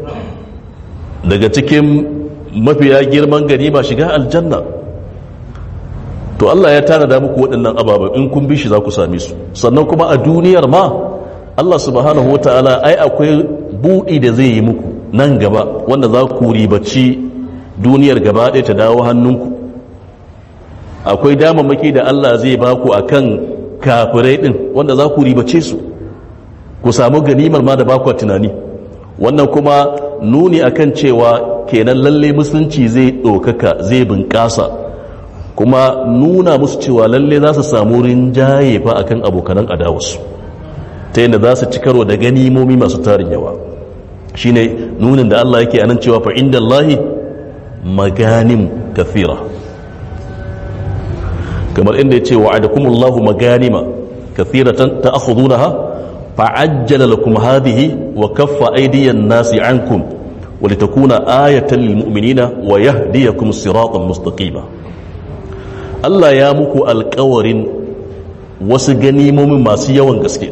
daga cikin mafiya girman ganima shiga aljanna to Allah ya tanada muku waɗannan ababen in kun bi shi za ku same su sannan kuma a duniyar ma Allah subhanahu wa ta'ala ai akwai buɗi da zai yi muku nan gaba wanda za ku ribaci duniyar gaba ɗaya ta dawo hannunku akwai damammaki da Allah zai baku akan kafirai din wanda za ku ribace su ku samu ganimar ma da baku tunani wannan kuma nuni akan cewa kenan lalle musulunci zai ɗaukaka zai bunƙasa kuma nuna musu cewa lalle za su samu rinjaye fa akan abokanan adawarsu ta yadda za su ci karo da ganimomi masu tarin yawa shine nunin da Allah yake anan cewa fa inda Allahi maganim kathira kamar inda ya ce wa'adakumullahu maganima kathiratan ta'khudunaha fa'ajjala lakum hadhihi wa kaffa aydiyan nasi ankum wa litakuna ayatan lil mu'minina wa yahdiyakum siratan mustaqima Allah ya muku alƙawarin wasu ganimomin masu yawan gaske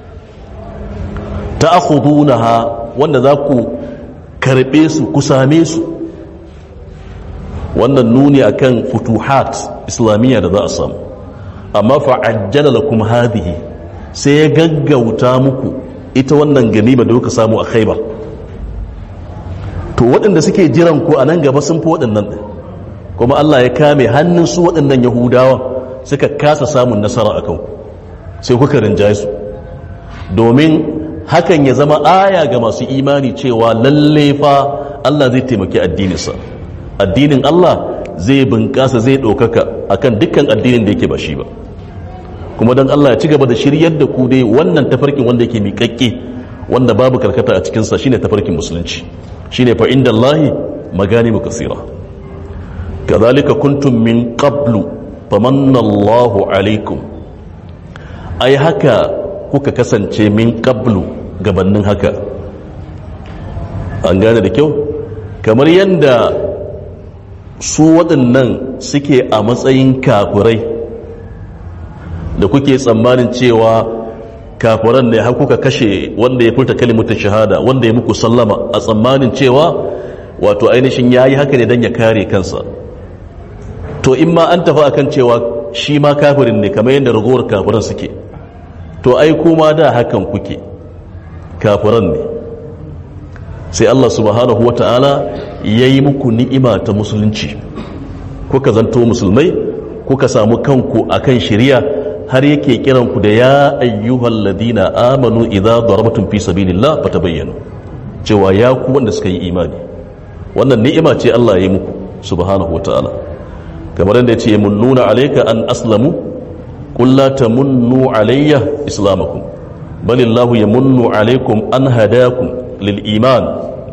ta'khudunaha wanda za ku karbe su ku same su wannan nuni akan futuhat islamiyya da za a samu amma fa'ajjala lakum hadhihi sai ya gaggauta muku ita wannan ganima da kuka samu a khaibar to waɗanda suke jiran ku a nan gaba sun fi waɗannan ɗin kuma Allah ya kame hannun su waɗannan yahudawa suka kasa samun nasara a kanku sai kuka rinjaye su domin hakan ya zama aya ga masu imani cewa lalle fa Allah zai taimaki addininsa addinin Allah zai bunƙasa zai ɗaukaka akan dukkan addinin da yake ba shi ba kuma don Allah ya ci gaba da shiryar da ku dai wannan tafarkin wanda yake miƙaƙƙe wanda babu karkata a cikinsa shine tafarkin musulunci shine fa inda Allahi magani kasira kazalika kuntum min qablu famanna Allahu alaikum ai haka kuka kasance min qablu gabannin haka an gane da kyau kamar yadda su waɗannan suke a matsayin kafirai da kuke tsammanin cewa kafiran ne har kuka kashe wanda ya furta kalimutun shahada wanda ya muku sallama a tsammanin cewa wato ainihin ya yi haka ne don ya kare kansa to in ma an tafi akan cewa shi ma kafirin ne kamar yadda ragowar kafiran suke to ai kuma da hakan kuke kafiran ne sai Allah subhanahu wa ta'ala ya yi muku ni'ima ta musulunci kuka zanto musulmai kuka samu kanku akan shari'a har yake kiran ku da ya ayyuhal ladina amanu idza darabtum fi sabilillah fatabayyanu cewa ya ku wanda suka yi imani wannan ni'ima ce Allah ya yi muku subhanahu wataala kamar yadda yace yamunnuna alayka an aslamu qul la tamunnu alayya islamakum balillahu yamunnu alaykum an hadakum lil iman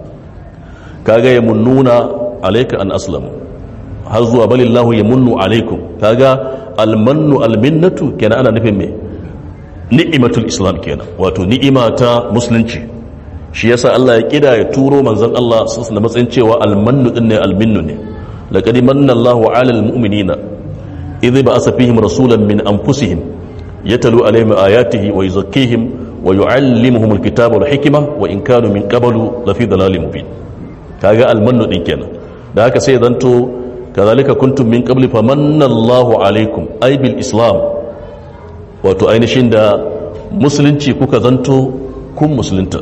kaga yamunnuna alayka an aslamu har zuwa balillahu yamunnu alaykum kaga almannu alminnatu kenan ana nufin me ni'imatul islam kenan wato ni'ima ta musulunci shi yasa Allah ya kida ya turo manzon Allah sun da matsayin cewa almannu din ne alminnu ne laqad manna Allahu 'alal mu'minina idh ba'atha fihim rasulan min anfusihim yatlu 'alayhim ayatihi wa yuzakkihim wa yu'allimuhum alkitaba wal hikma wa in kanu min qablu lafi dalalin mubin kaga almannu din kenan da haka sai zanto kazalika kuntum min qabli famanna Allahu alaikum ay bil islam wato ainihin da musulunci kuka zanto kun musulunta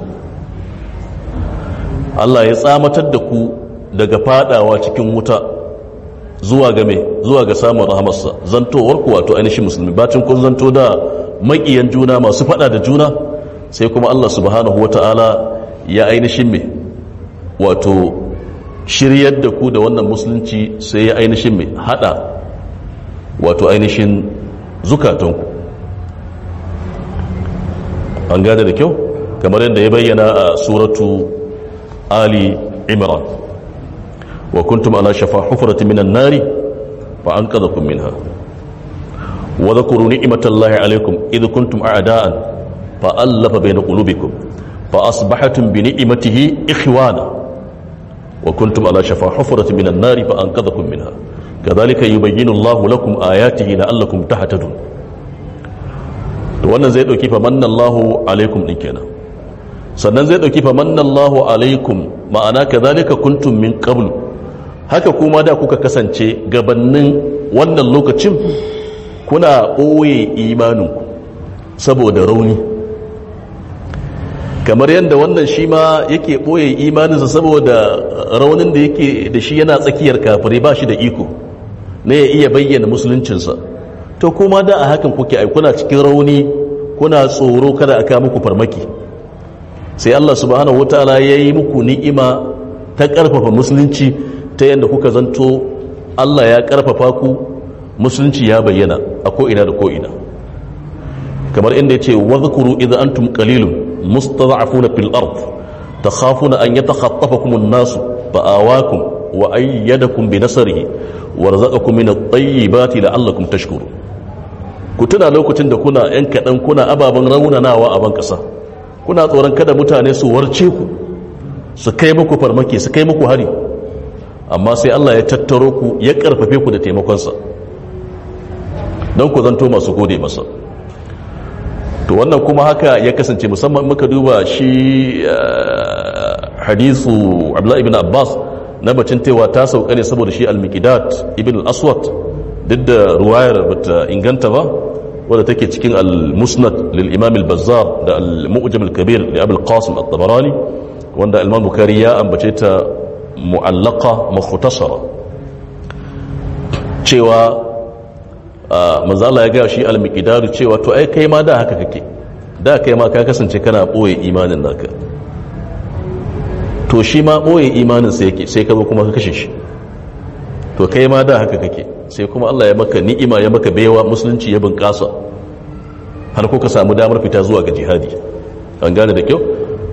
Allah ya tsamatar da ku daga fadawa cikin wuta zuwa ga me zuwa ga samun rahamarsa zantowar ku wato ainihin musulmi bacin kun zanto da makiyan juna masu fada da juna sai kuma Allah subhanahu wata'ala ya ainihin me wato shiryar da ku da wannan musulunci sai ya ainihin mai hada wato ainihin zukatanku an gane da kyau kamar yadda ya bayyana a suratu ali imran wa kuntum ala shafa hufrati minan nari fa an kun minha wa dhakuru ni'matallahi alaykum idh kuntum a'da'an fa allafa bayna qulubikum fa asbahatum bi ni'matihi ikhwana وكنتم على شفا حفرة من النار فأنقذكم منها كذلك يبين الله لكم آياته لعلكم تهتدون wannan zai dauki fa manna Allahu alaikum din kenan sannan zai dauki fa manna Allahu alaikum ma'ana kadhalika kuntum min qablu haka kuma da kuka kasance gabannin wannan lokacin kuna ɓoye imaninku saboda rauni kamar yadda wannan shi ma yake ɓoye imaninsa saboda raunin da yake da shi yana tsakiyar kafirai ba shi da iko na ya iya bayyana musuluncinsa to kuma da a hakan kuke ai kuna cikin rauni kuna tsoro kada a kawo muku farmaki sai Allah subhanahu wataala ya yi muku ni'ima ta ƙarfafa musulunci ta yadda kuka zanto Allah ya ƙarfafa ku musulunci ya bayyana a ko'ina da ko'ina kamar inda ya ce wadhkuru idza antum qalilun mustad'afuna fil ard takhafuna an yatakhatafakum an-nas fa'awakum wa ayyadakum bi nasrihi warzaqakum min at-tayyibati la'allakum tashkurun ku tuna lokacin da kuna yan kadan kuna ababan raunanawa a ban kasa kuna tsoron kada mutane su warce ku su kai muku farmaki su kai muku hari amma sai Allah ya tattaro ku ya karfafe ku da taimakonsa don ku zanto masu gode masa to wannan kuma haka ya kasance musamman muka duba shi hadisu abdullahi ibn abbas na bacin tewa ta sauka ne saboda shi al-miqdad ibn al-aswad duk da ruwayar bata inganta ba wadda take cikin al-musnad lil imam al-bazzar da al-mu'jam al-kabir li abul qasim at-tabarani wanda al-imam bukhari ya ambace ta mu'allaqa mukhtasara cewa manzala ya gaya shi al-miqdad cewa to ai kai ma da haka kake da kai ma ka kasance kana boye imanin naka to shi ma ɓoye imaninsa yake sai ka zo kuma ka kashe shi to kai ma da haka kake sai kuma Allah ya maka ni'ima ya maka baiwa musulunci ya bunƙasa har ko ka samu damar fita zuwa ga jihadi an gane da kyau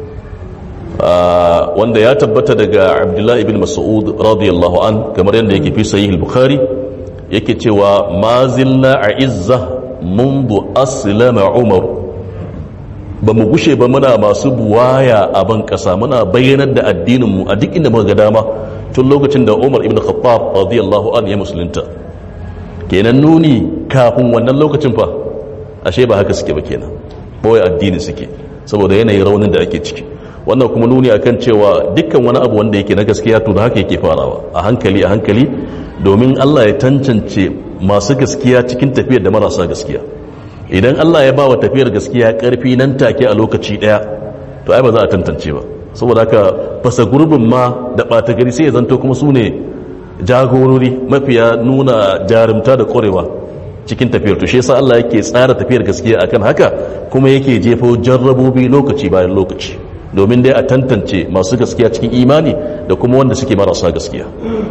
wanda ya tabbata daga abdullahi ibn mas'ud radiyallahu an kamar yadda yake fi sahih al-bukhari yake cewa ma zilla a izza mundu aslama umar ba mu gushe ba muna masu buwaya a ban kasa muna bayyanar da addininmu a duk inda muka ga dama tun lokacin da umar ibn khattab radiyallahu an ya musulunta kenan nuni kafin wannan lokacin fa ashe ba haka suke ba kenan boye addini suke saboda yanayin raunin da ake ciki wannan kuma nuni akan cewa dukkan wani abu wanda yake na gaskiya to da haka yake farawa a hankali a hankali domin Allah ya tantance masu gaskiya cikin tafiyar da marasa gaskiya idan Allah ya ba wa tafiyar gaskiya karfi nan take a lokaci daya to ai ba za a tantance ba saboda haka fasa gurbin ma da ɓata gari sai ya zanto kuma su ne jagorori mafiya nuna jarumta da ƙwarewa cikin tafiyar to shi yasa Allah yake tsara tafiyar gaskiya akan haka kuma yake jefo jarrabobi lokaci bayan lokaci domin dai a tantance masu gaskiya cikin imani da kuma wanda suke marasa gaskiya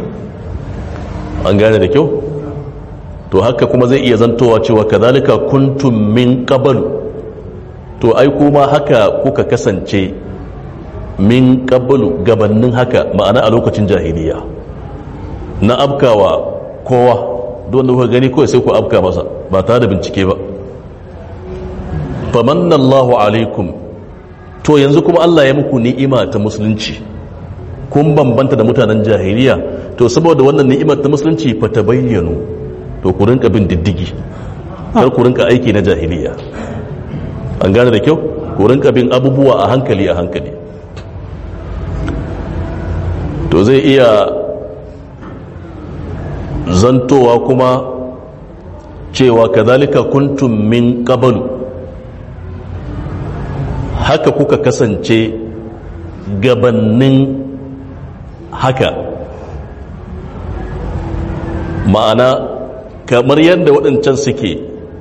an gane da kyau to haka kuma zai iya zantowa cewa kazalika kuntum min qabl to ai kuma haka kuka kasance min qablu gabannin haka ma'ana a lokacin jahiliya na abkawa kowa don da kuka gani kawai sai ku abka masa ba tare da bincike ba famanna Allahu alaikum to yanzu kuma Allah ya muku ni'ima ta musulunci kun bambanta da mutanen jahiliya to saboda wannan ni'imar ta musulunci fa tabayyanu to ku rinka bin diddigi kar ku rinka aiki na jahiliya an gane da kyau ku rinka bin abubuwa a hankali a hankali to zai iya zantowa kuma cewa kazalika kuntum min qablu haka kuka kasance gabannin haka ma'ana kamar yadda waɗancan suke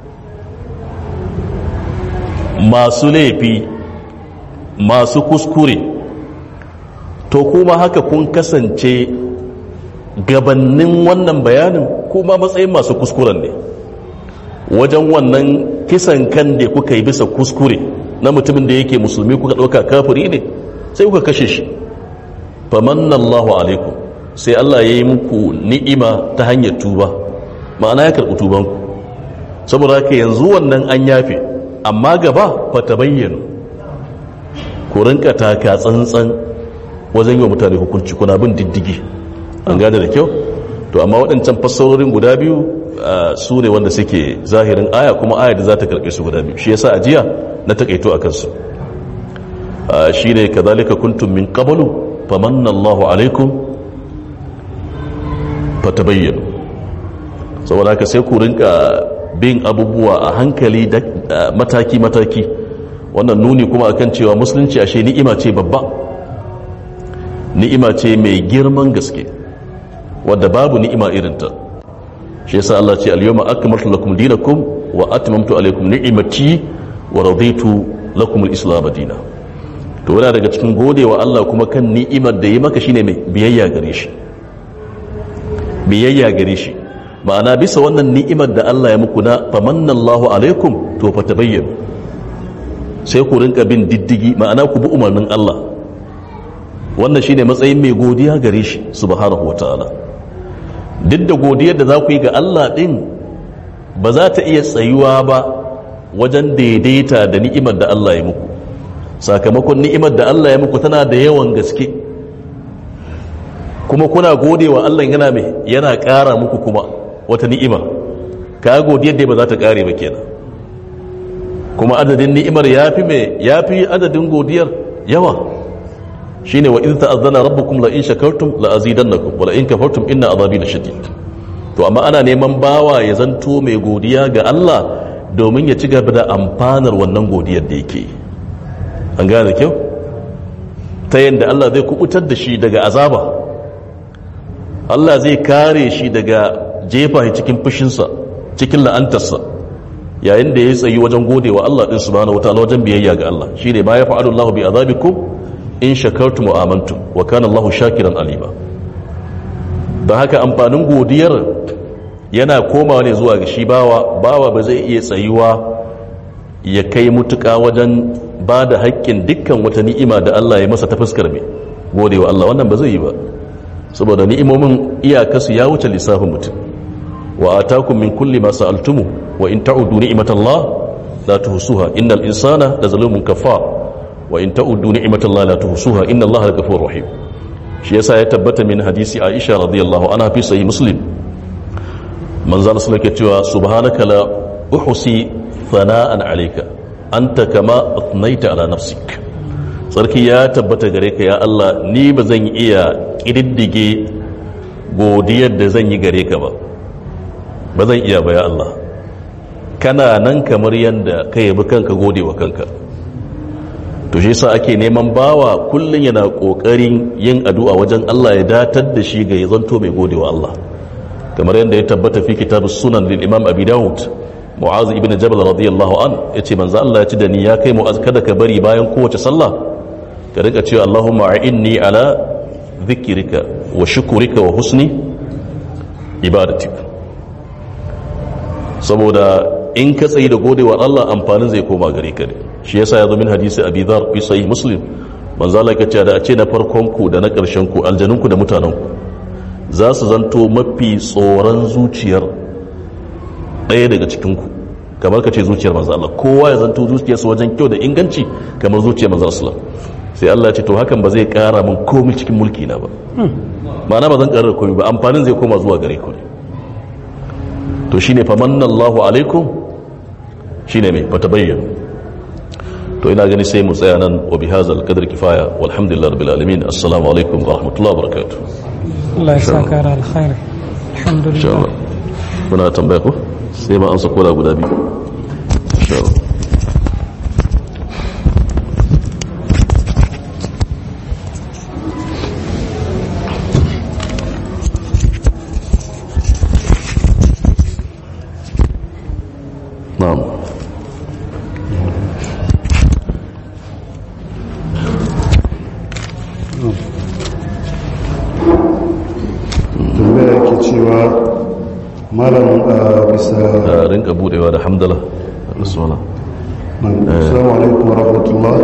masu laifi masu kuskure to kuma haka kun kasance gabannin wannan bayanin kuma matsayin masu kuskuren ne wajen wannan kisan kan da kuka yi bisa kuskure na mutumin da yake musulmi kuka ɗauka kafiri ne sai kuka kashe shi famanna Allahu alaikum sai Allah ya yi muku ni'ima ta hanyar tuba ma'ana ya karɓi tubanku saboda haka yanzu wannan an yafe amma gaba fa ta bayyana ku rinka taka tsantsan wajen yi wa mutane hukunci kuna bin diddigi an gane da kyau to amma waɗancan fassarorin guda biyu su ne wanda suke zahirin aya kuma aya da za ta karɓe su guda biyu shi yasa ajiya na takaito a kansu shi ne kazalika kuntum min qablu famanna Allahu alaikum fatabayyanu saboda haka sai ku rinka bin abubuwa a hankali da mataki mataki wannan nuni kuma akan cewa musulunci ashe ni'ima ce babba ni'ima ce mai girman gaske wadda babu ni'ima irinta shi yasa Allah ce al-yawma akmaltu lakum dinakum wa atmamtu alaykum ni'imati wa raditu lakum al-islam dinan to yana daga cikin godewa Allah kuma kan ni'imar da yi maka shine mai biyayya gare shi biyayya gare shi ma'ana bisa wannan ni'imar da Allah ya muku na famannallahu alaikum to fa tabayyanu sai ku rinka bin diddigi ma'ana ku bi umarnin Allah wannan shine matsayin mai godiya gare shi subhanahu wataala duk da godiyar da za ku yi ga Allah din ba za ta iya tsayuwa ba wajen daidaita da ni'imar da Allah ya muku sakamakon ni'imar da Allah ya muku tana da yawan gaske kuma kuna godewa Allah yana mai yana ƙara muku kuma wata ni'ima ka godiyar da ba za ta ƙare ba kenan kuma adadin ni'imar yafi mai yafi adadin godiyar yawa shine wa in ta'azzana rabbukum la in shakartum la azidannakum wa la in kafartum inna azabi lashadid to amma ana neman bawa ya zanto mai godiya ga Allah domin ya ci gaba da amfanar wannan godiyar da yake an gane kyau ta yadda Allah zai kubutar da shi daga azaba Allah zai kare shi daga jefa shi cikin fushinsa cikin la'antarsa yayin da ya tsayi wajen godewa Allah din subhanahu wataala wajen biyayya ga Allah shine ma ya fa'alu Allah bi azabikum in shakartum wa amantum wa kana Allah shakiran alima don haka amfanin godiyar yana komawa ne zuwa ga shi bawa bawa ba zai iya tsayuwa ya kai mutuka wajen ba da haƙƙin dukkan wata ni'ima da Allah ya masa ta fuskar mai godewa Allah wannan ba zai yi ba saboda ni'imomin iyakasu ya wuce lissafin mutum wa atakum min kulli ma sa'altumu wa in ta'udu ni'matallah la tuhsuha innal insana la zalumun kafar wa in ta'udu ni'matallah la tuhsuha inna Allah ghafurur rahim shi yasa ya tabbata min hadisi Aisha radiyallahu anha fi sahih Muslim manzo Allah sallallahu alaihi cewa subhanaka la uhsi thana'an alayka anta kama atnaita ala nafsik sarki ya tabbata gare ka ya Allah ni ba zan iya kididdige godiyar da zan yi gare ka ba ba zan iya ba ya Allah kana nan kamar yanda ka yabi kanka gode wa kanka to shi yasa ake neman bawa kullun yana kokarin yin addu'a wajen Allah ya datar da shi ga ya zanto mai gode wa Allah kamar yadda ya tabbata fi kitabus sunan lil imam abi daud mu'az ibn jabal radiyallahu an yace manzo Allah ya ci da ni ya kai mu'az kada ka bari bayan kowace sallah ka rika cewa Allahumma a'inni ala dhikrika wa shukrika wa husni ibadatik saboda in ka tsayi da godewa Allah amfanin zai koma gare ka ne shi yasa ya zo min hadisi abi dhar fi sahih muslim manzo Allah ya ce da a ce na farkon ku da na karshen ku aljanun ku da mutanen ku za su zanto mafi tsoron zuciyar ɗaya daga cikin ku kamar ka ce zuciyar manzo Allah kowa ya zanto zuciyarsa wajen kyau da inganci kamar zuciyar manzo Allah sai Allah ya ce to hakan ba zai kara min komai cikin mulki na ba ma'ana ba zan karar komai ba amfanin zai koma zuwa gare ku ne to shine famanna Allahu alaikum shine mai bata bayyana to ina gani sai mu tsaya nan wa bihazal qadri kifaya walhamdulillahi rabbil alamin assalamu alaikum wa rahmatullahi wa barakatuh Allah ya saka da alkhairi insha alhamdulillah Allah muna tambaya ko sai ma amsa koda guda biyu insha Allah na'am tambaya ke cewa malam a bisa a rinka budewa da hamdala da suna assalamu alaikum wa rahmatullah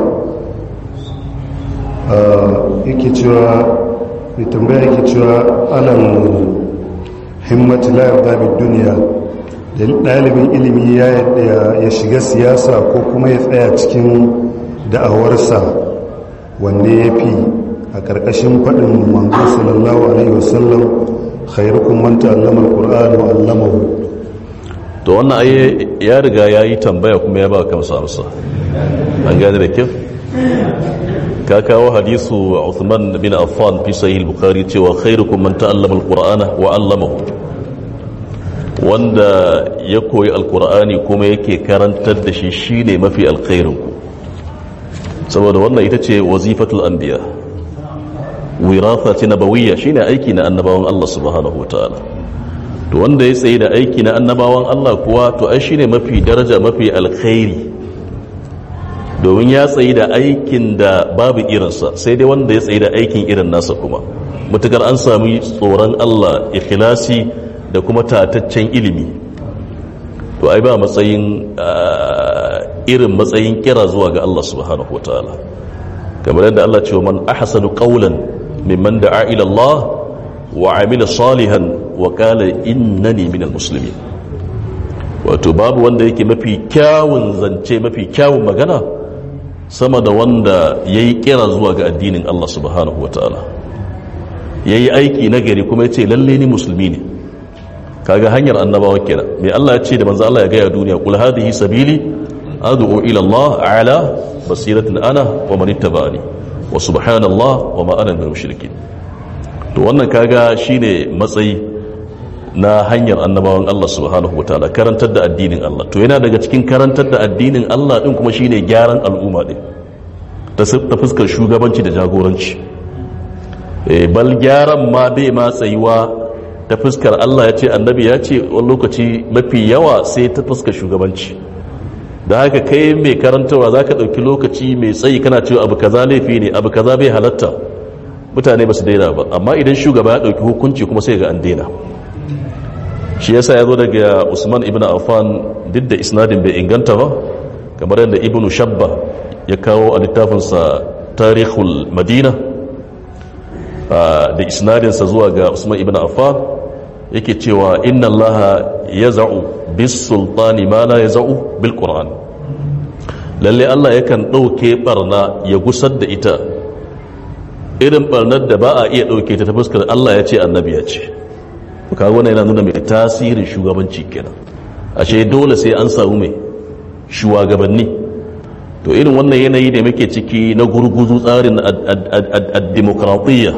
Ah, yake cewa mai tambaya yake cewa alam himmatu la yarda bid duniya da ɗalibin ilimi ya yadda ya shiga siyasa ko kuma ya tsaya cikin da'awarsa wanne ya fi a ƙarƙashin faɗin manzo sallallahu alaihi wasallam khairukum man ta'allama alqur'ana wa 'allamahu to wannan aye ya riga ya yi tambaya kuma ya ba kansa amsa an gane da kyau ka kawo hadisu Uthman bin Affan fi sahih al-Bukhari cewa khairukum man ta'allama al-Qur'ana wa 'allamahu wanda ya koyi alkur'ani kuma yake karantar da shi shine mafi alkhairin ku saboda wannan ita ce wazifatul anbiya wiratha ce nabawiyya shine aiki na annabawan Allah subhanahu wataala to wanda ya tsaye da aiki na annabawan Allah kuwa to ai shine mafi daraja mafi alkhairi domin ya tsaye da aikin da babu irinsa sai dai wanda ya tsaye da aikin irin nasa kuma mutukar an sami tsoron Allah ikhlasi da kuma tataccen ilimi to ai ba matsayin irin matsayin kira zuwa ga Allah subhanahu wataala kamar yadda Allah ce wa man ahsanu qawlan mimman da'a ila Allah wa amila salihan wa qala innani minal muslimin wato babu wanda yake mafi kyawun zance mafi kyawun magana sama da wanda yayi kira zuwa ga addinin Allah subhanahu wataala yayi aiki nagari kuma yace lalle ni musulmi ne kaga hanyar annabawa kenan mai Allah ya ce da manzo Allah ya gaya duniya kul hadhihi sabili ad'u ila Allah ala basiratin ana wa man ittaba'ani wa subhanallah wa ma ana minal mushrikin to wannan kaga shine matsayi na hanyar annabawan Allah subhanahu wataala karantar da addinin Allah to yana daga cikin karantar da addinin Allah din kuma shine gyaran al'umma din ta fuskar shugabanci da jagoranci bal gyaran ma bai ma tsayuwa ta fuskar Allah ya ce annabi ya ce wani lokaci mafi yawa sai ta fuskar shugabanci da haka kai mai karantarwa za ka ɗauki lokaci mai tsayi kana cewa abu kaza laifi ne abu kaza bai halatta mutane ba su daina ba amma idan shugaba ya ɗauki hukunci kuma sai ga an daina shi yasa ya zo daga usman ibn affan duk da isnadin bai inganta ba kamar yadda ibn shabba ya kawo a littafinsa tarihul madina da isnadinsa zuwa ga usman ibn affan yake cewa inna allaha ya za'u bis sultani ma la ya za'u bil qur'an lalle allah yakan ɗauke barna ya gusar da ita irin barnar da ba a iya ɗauke ta ta fuskar allah ya ce annabi ya ce kaga wannan yana nuna mai tasirin shugabanci kenan ashe dole sai an samu mai shugabanni to irin wannan yanayi da muke ciki na gurguzu tsarin ad-demokratiyya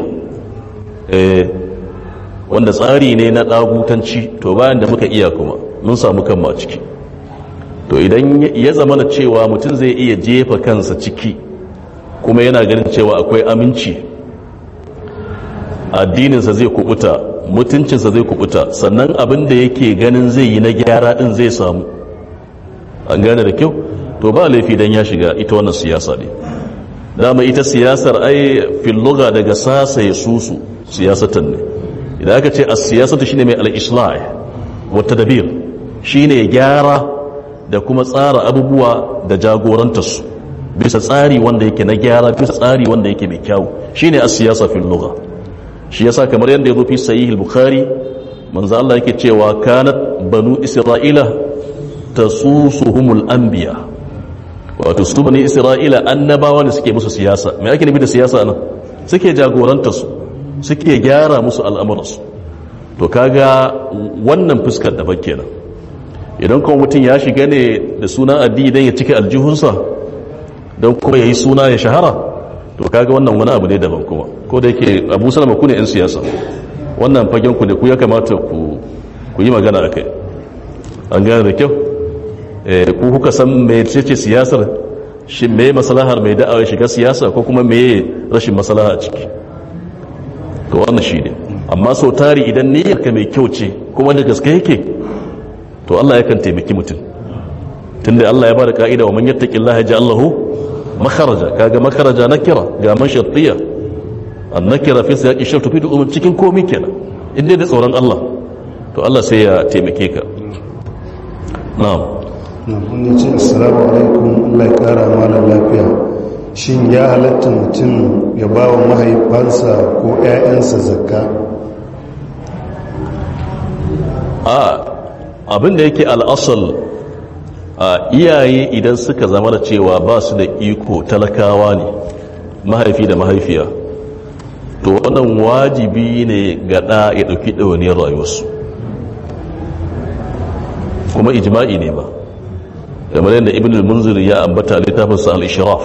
wanda tsari ne na ɗagutanci to bayan da muka iya kuma mun samu kanmu a ciki to idan ya zama na cewa mutum zai iya jefa kansa ciki kuma yana ganin cewa akwai aminci addininsa zai kubuta mutuncinsa zai kubuta sannan abin da yake ganin zai yi na gyara din zai samu an gane da kyau to ba laifi dan ya shiga ita wannan siyasa ne dama ita siyasar ai filluga daga sasa ya susu siyasatan ne idan aka ce as-siyasatu shine mai al-islah wa tadbir shine gyara da kuma tsara abubuwa da jagorantar su bisa tsari wanda yake na gyara bisa tsari wanda yake mai kyau shine as-siyasa fil lugha shi yasa kamar yadda yazo fi sahih al-bukhari manzo Allah yake cewa kanat banu isra'ila tasusuhumul anbiya wato su bani isra'ila annabawa ne suke musu siyasa me ake nufi da siyasa nan suke jagorantar su suke gyara musu al'amuransu to kaga wannan fuskar da kenan idan kuma mutum ya shiga ne da suna addini don ya cike aljihunsa don kuma ya yi suna ya shahara to kaga wannan wani abu ne daban kuma ko da yake abu salama ku ne 'yan siyasa wannan fagen ku ne ku ya kamata ku yi magana a kai an gane da kyau ku kuka san mai ce siyasar shi mai masalahar mai da'awar shiga siyasa ko kuma mai rashin masalaha a ciki to wannan shi ne amma sau tari idan niyyarka mai kyau ce kuma da gaske yake to Allah yakan taimaki mutum tunda Allah ya bada ka'ida wa man yattaqillaha yaj'al lahu makharaja kaga makharaja nakira ga man shartiya an nakira fi siyaqi shart fi umum cikin komai kenan inda da tsoron Allah to Allah sai ya taimake ka na'am na kun ce assalamu alaikum Allah ya kara malam lafiya shin ya halatta mutum ya ba wa mahaifansa ko 'ya'yansa zakka a abin da yake al'asal a iyaye idan suka zama da cewa ba su da iko talakawa ne mahaifi da mahaifiya to wannan wajibi ne ga ɗa ya ɗauki ɗawaniyar rayuwarsu kuma ijma'i ne ba kamar yadda ibn al-munzir ya ambata littafinsa al-ishraf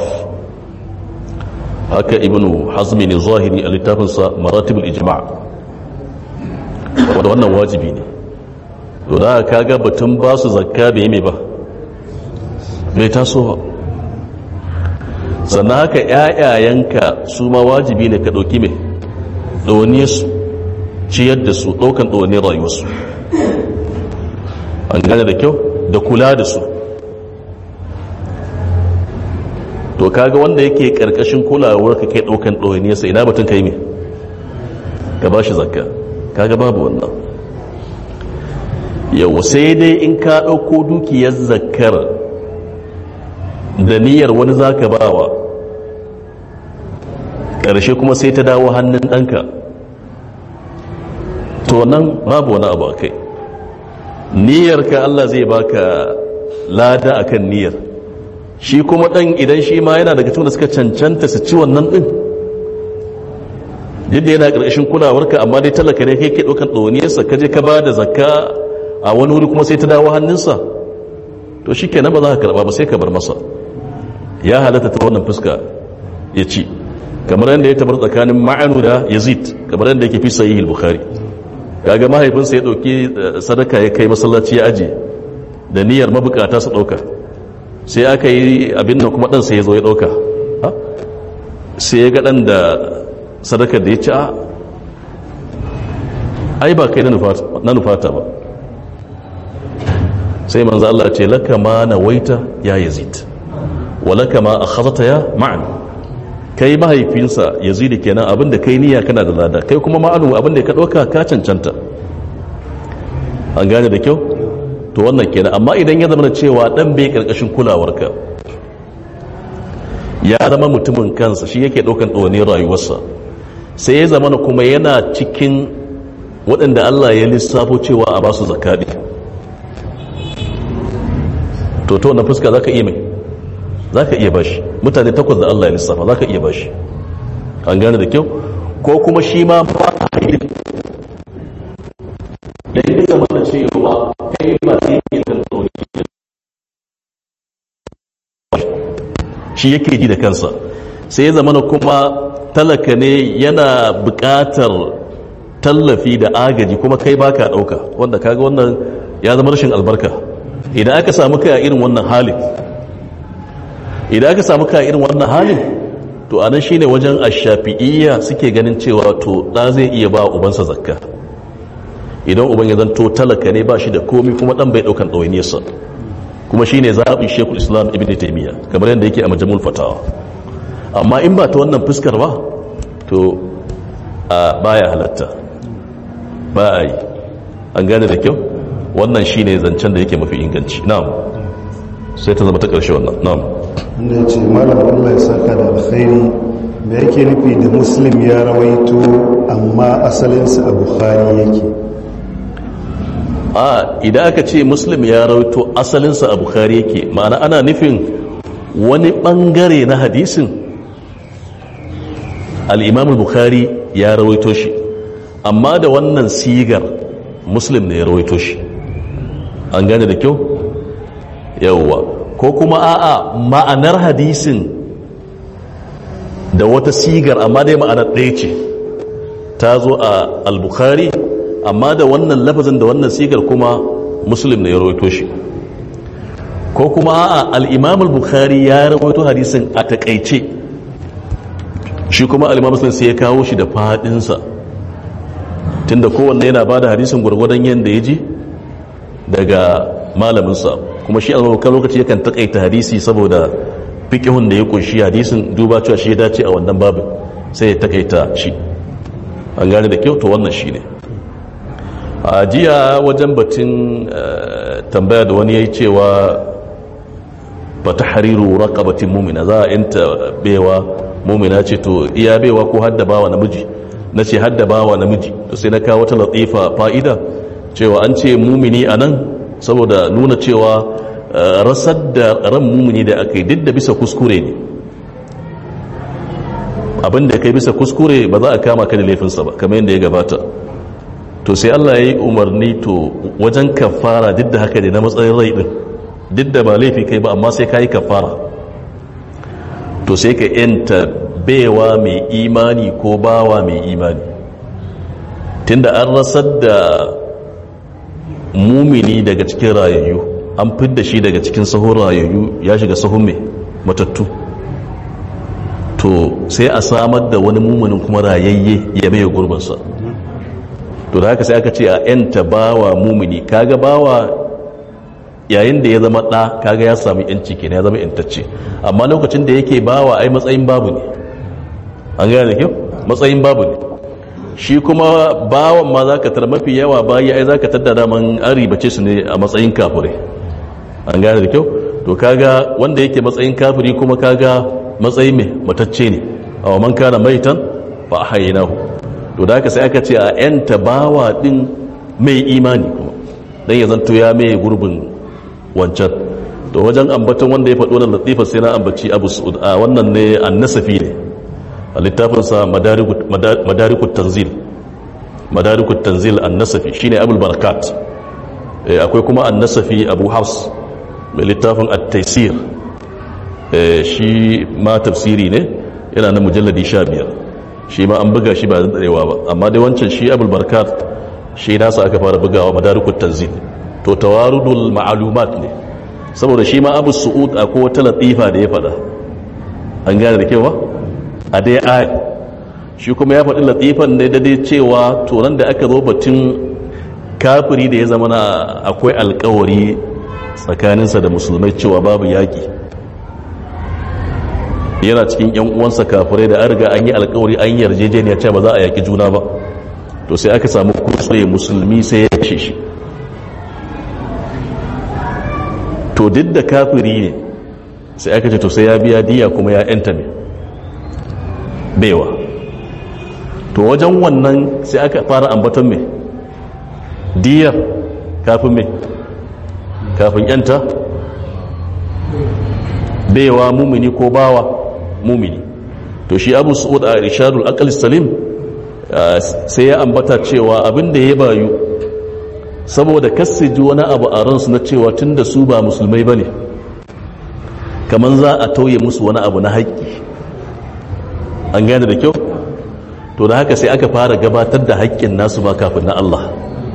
haka ibn hazmi ne zahiri a littafinsa maratibul ijma' wanda wannan wajibi ne to da ka ga batun ba su zakka bai mai ba bai taso ba sannan haka ‘ya'yayenka su ma wajibi ne ka ɗauki mai ɗaune su ciyar da su ɗaukan ɗaune rayuwarsu an gane da kyau da kula da su to kaga wanda yake ƙarƙashin kulawar ka kai ɗaukan ɗaune sa ina batun kai mai ka ba shi zakka kaga babu wannan yau sai dai in ka ɗauko dukiyar zakkar da niyyar wani za ka bawa ƙarshe kuma sai ta dawo hannun ɗanka to nan babu wani abu a kai niyyarka Allah zai baka lada akan niyyar shi kuma ɗan idan shi ma yana daga cikin da suka cancanta su ci wannan ɗin yadda yana ƙarƙashin kulawarka amma dai talaka ne kai ke ɗaukan ɗauniyarsa ka je ka ba da zakka a wani wuri kuma sai ta dawo hannunsa to shi kenan ba za ka karɓa ba sai ka bar masa ya halatta ta wannan fuska ya ci kamar yadda ya tabar tsakanin ma'anu da yazid kamar yadda yake fi sayi bukhari kaga mahaifinsa ya ɗauki sadaka ya kai masallaci ya aje da niyyar mabukata su ɗauka sai aka yi abin nan kuma ɗansa ya zo ya ɗauka sai ya ga ɗan da sadakar da ya ci a ai ba kai na nufata ba sai manzo Allah ce laka ma nawaita ya yazid wa laka ma akhadta ya ma'an kai mahaifinsa yazid kenan abinda kai niyya kana da lada kai kuma ma'anu abinda ka dauka ka cancanta an gane da kyau to wannan kenan amma idan ya zama cewa dan bai karkashin kulawarka ya zama mutumin kansa shi yake daukan ɗawanin rayuwarsa sai ya zama kuma yana cikin waɗanda Allah ya lissafo cewa a basu zakadi to to wannan fuska zaka iya mai zaka iya bashi mutane takwas da Allah ya lissafa zaka iya bashi an gane da kyau ko kuma shi ma ba a yi da ya zama da cewa kai ba sai yake da tsoro shi yake ji da kansa sai ya zama kuma talaka ne yana buƙatar tallafi da agaji kuma kai baka ɗauka wanda kaga wannan ya zama rashin albarka idan aka samu kai a irin wannan halin idan aka samu kai a irin wannan halin to anan shine wajen ashafi'iyya suke ganin cewa to da zai iya ba ubansa zakka idan uban ya zanto talaka ne ba shi da komi kuma dan bai daukan ɗawainiyarsa kuma shine zaɓin shekul islam ibn taimiyya kamar yadda yake a majamul fatawa amma in ba ta wannan fuskar ba to a baya halatta ba a yi an gane da kyau wannan shine zancen da yake mafi inganci na'am sai ta zama ta ƙarshe wannan na'am wanda ya ce malam Allah ya saka da alkhairi me yake nufi da muslim ya rawaito amma asalinsa a bukhari yake a idan aka ce muslim ya rawaito asalinsa a bukhari yake ma'ana ana nufin wani bangare na hadisin al-imam bukhari ya rawaito shi amma da wannan sigar muslim ne ya rawaito shi an gane da kyau yawwa ko kuma a'a ma'anar hadisin da wata sigar amma dai ma'anar ɗaya ce ta zo a al-bukhari amma da wannan lafazin da wannan sigar kuma muslim ne ya rawaito shi ko kuma a'a al-imam al-bukhari ya rawaito hadisin a takaice shi kuma al-imam muslim sai ya kawo shi da fadinsa tunda kowanne yana bada hadisin gwargwadon yanda ya ji daga malaminsa kuma shi albarkar lokaci yakan takaita hadisi saboda fikihun da ya kunshi hadisin duba cewa shi ya dace a wannan babu sai ya takaita shi an gane da kyau to wannan shi ne a jiya wajen batun tambaya da wani ya yi cewa ba ta hariru raqabatin mumina za a yanta bewa mumina ce to iya bewa ko haddabawa namiji na ce haddabawa namiji to sai na kawo wata latifa fa'ida cewa an ce mumini a nan saboda nuna cewa rasar da ran mumini da aka yi duk da bisa kuskure ne abinda kai bisa kuskure ba za a kama ka da laifinsa ba kamar yadda ya gabata to sai Allah ya yi umarni to wajen kafara duk da haka ne na matsayin rai din duk da ba laifi kai ba amma sai ka yi kafara to sai ka yanta baiwa mai imani ko bawa mai imani tunda an rasar da mumini daga cikin rayayyu an fidda shi daga cikin sahun rayayyu ya shiga sahun mai matattu to sai a samar da wani muminin kuma rayayye ya mai gurbinsa to da haka sai aka ce a yanta bawa mumini kaga bawa yayin da ya zama ɗa kaga ya samu yanci kenan ya zama yantacce amma lokacin da yake bawa ai matsayin babu ne an gane da kyau matsayin babu ne shi kuma bawan ma za ka tar mafi yawa bayi ai za ka tadda daman an ribace su ne a matsayin kafirai an gane da kyau to kaga wanda yake matsayin kafiri kuma kaga matsayin mai matacce ne a wa man kana maitan fa ahyaynahu to da haka sai aka ce a yanta bawa din mai imani kuma dan ya zanto ya mai gurbin wancan to wajen ambaton wanda ya faɗo da latifa sai na ambaci abu su'ud a wannan ne annasafi ne a littafinsa madarikut tanzil madarikut tanzil annasafi shine abul barakat akwai kuma annasafi abu hafs mai littafin at-taysir shi ma tafsiri ne yana na mujalladi 15 shi ma an buga shi ba zan darewa ba amma dai wancan shi abul barakat shi nasa aka fara bugawa madarikut tanzil to tawarudul ma'lumat ne saboda shi ma abu su'ud akwai wata latifa da ya fada an gane da kewa a dai aya shi kuma ya faɗi latifan ne da dai cewa tonan da aka zo batun kafiri da ya zama na akwai alkawari tsakaninsa da musulmai cewa babu yaƙi yana cikin yan uwansa kafirai da an riga an yi alkawari an yi yarjejeniya cewa ba za a yaƙi juna ba to sai aka samu kuskure musulmi sai ya kashe shi to duk da kafiri ne sai aka ce to sai ya biya diya kuma ya yanta mai baiwa to wajen wannan sai aka fara ambaton mai diyar kafin mai kafin yanta baiwa mumini ko bawa mumini to shi abu su'ud a irshadul aqal salim sai ya ambata cewa abinda ya bayu saboda ji wani abu a ransu na cewa tun da su ba musulmai ba ne kamar za a tauye musu wani abu na haƙƙi an gane da kyau to da haka sai aka fara gabatar da haƙƙin nasu ba kafin na Allah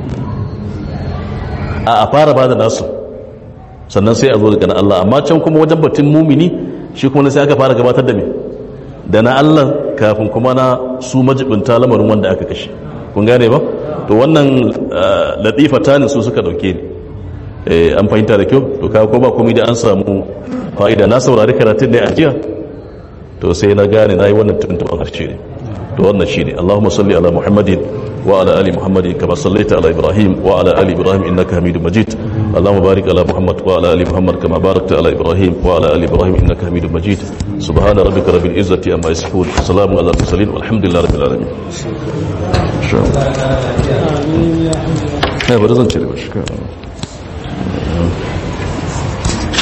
a a fara ba da nasu sannan sai a zo daga na Allah amma can kuma wajen batun mumini shi kuma sai aka fara gabatar da me da na Allah kafin kuma na su majibinta lamarin wanda aka kashe kun gane ba to wannan latifa tanin su suka dauke ni an fahimta da kyau to kawo ko ba komai da an samu fa'ida na saurari karatun da a jiya to sai na gane na yi wannan tuntuɓar harshe ne to wannan shi ne allahumma salli ala muhammadin wa ala ali muhammadin kama sallaita ala ibrahim wa ala ali ibrahim innaka hamidu majid allahumma barik ala muhammad wa ala ali muhammad kama barakta ala ibrahim wa ala ali ibrahim innaka hamidu majid subhana rabbika rabbil izzati amma yasifun salamun ala mursalin walhamdulillahi rabbil alamin ne bari zan cire ba shi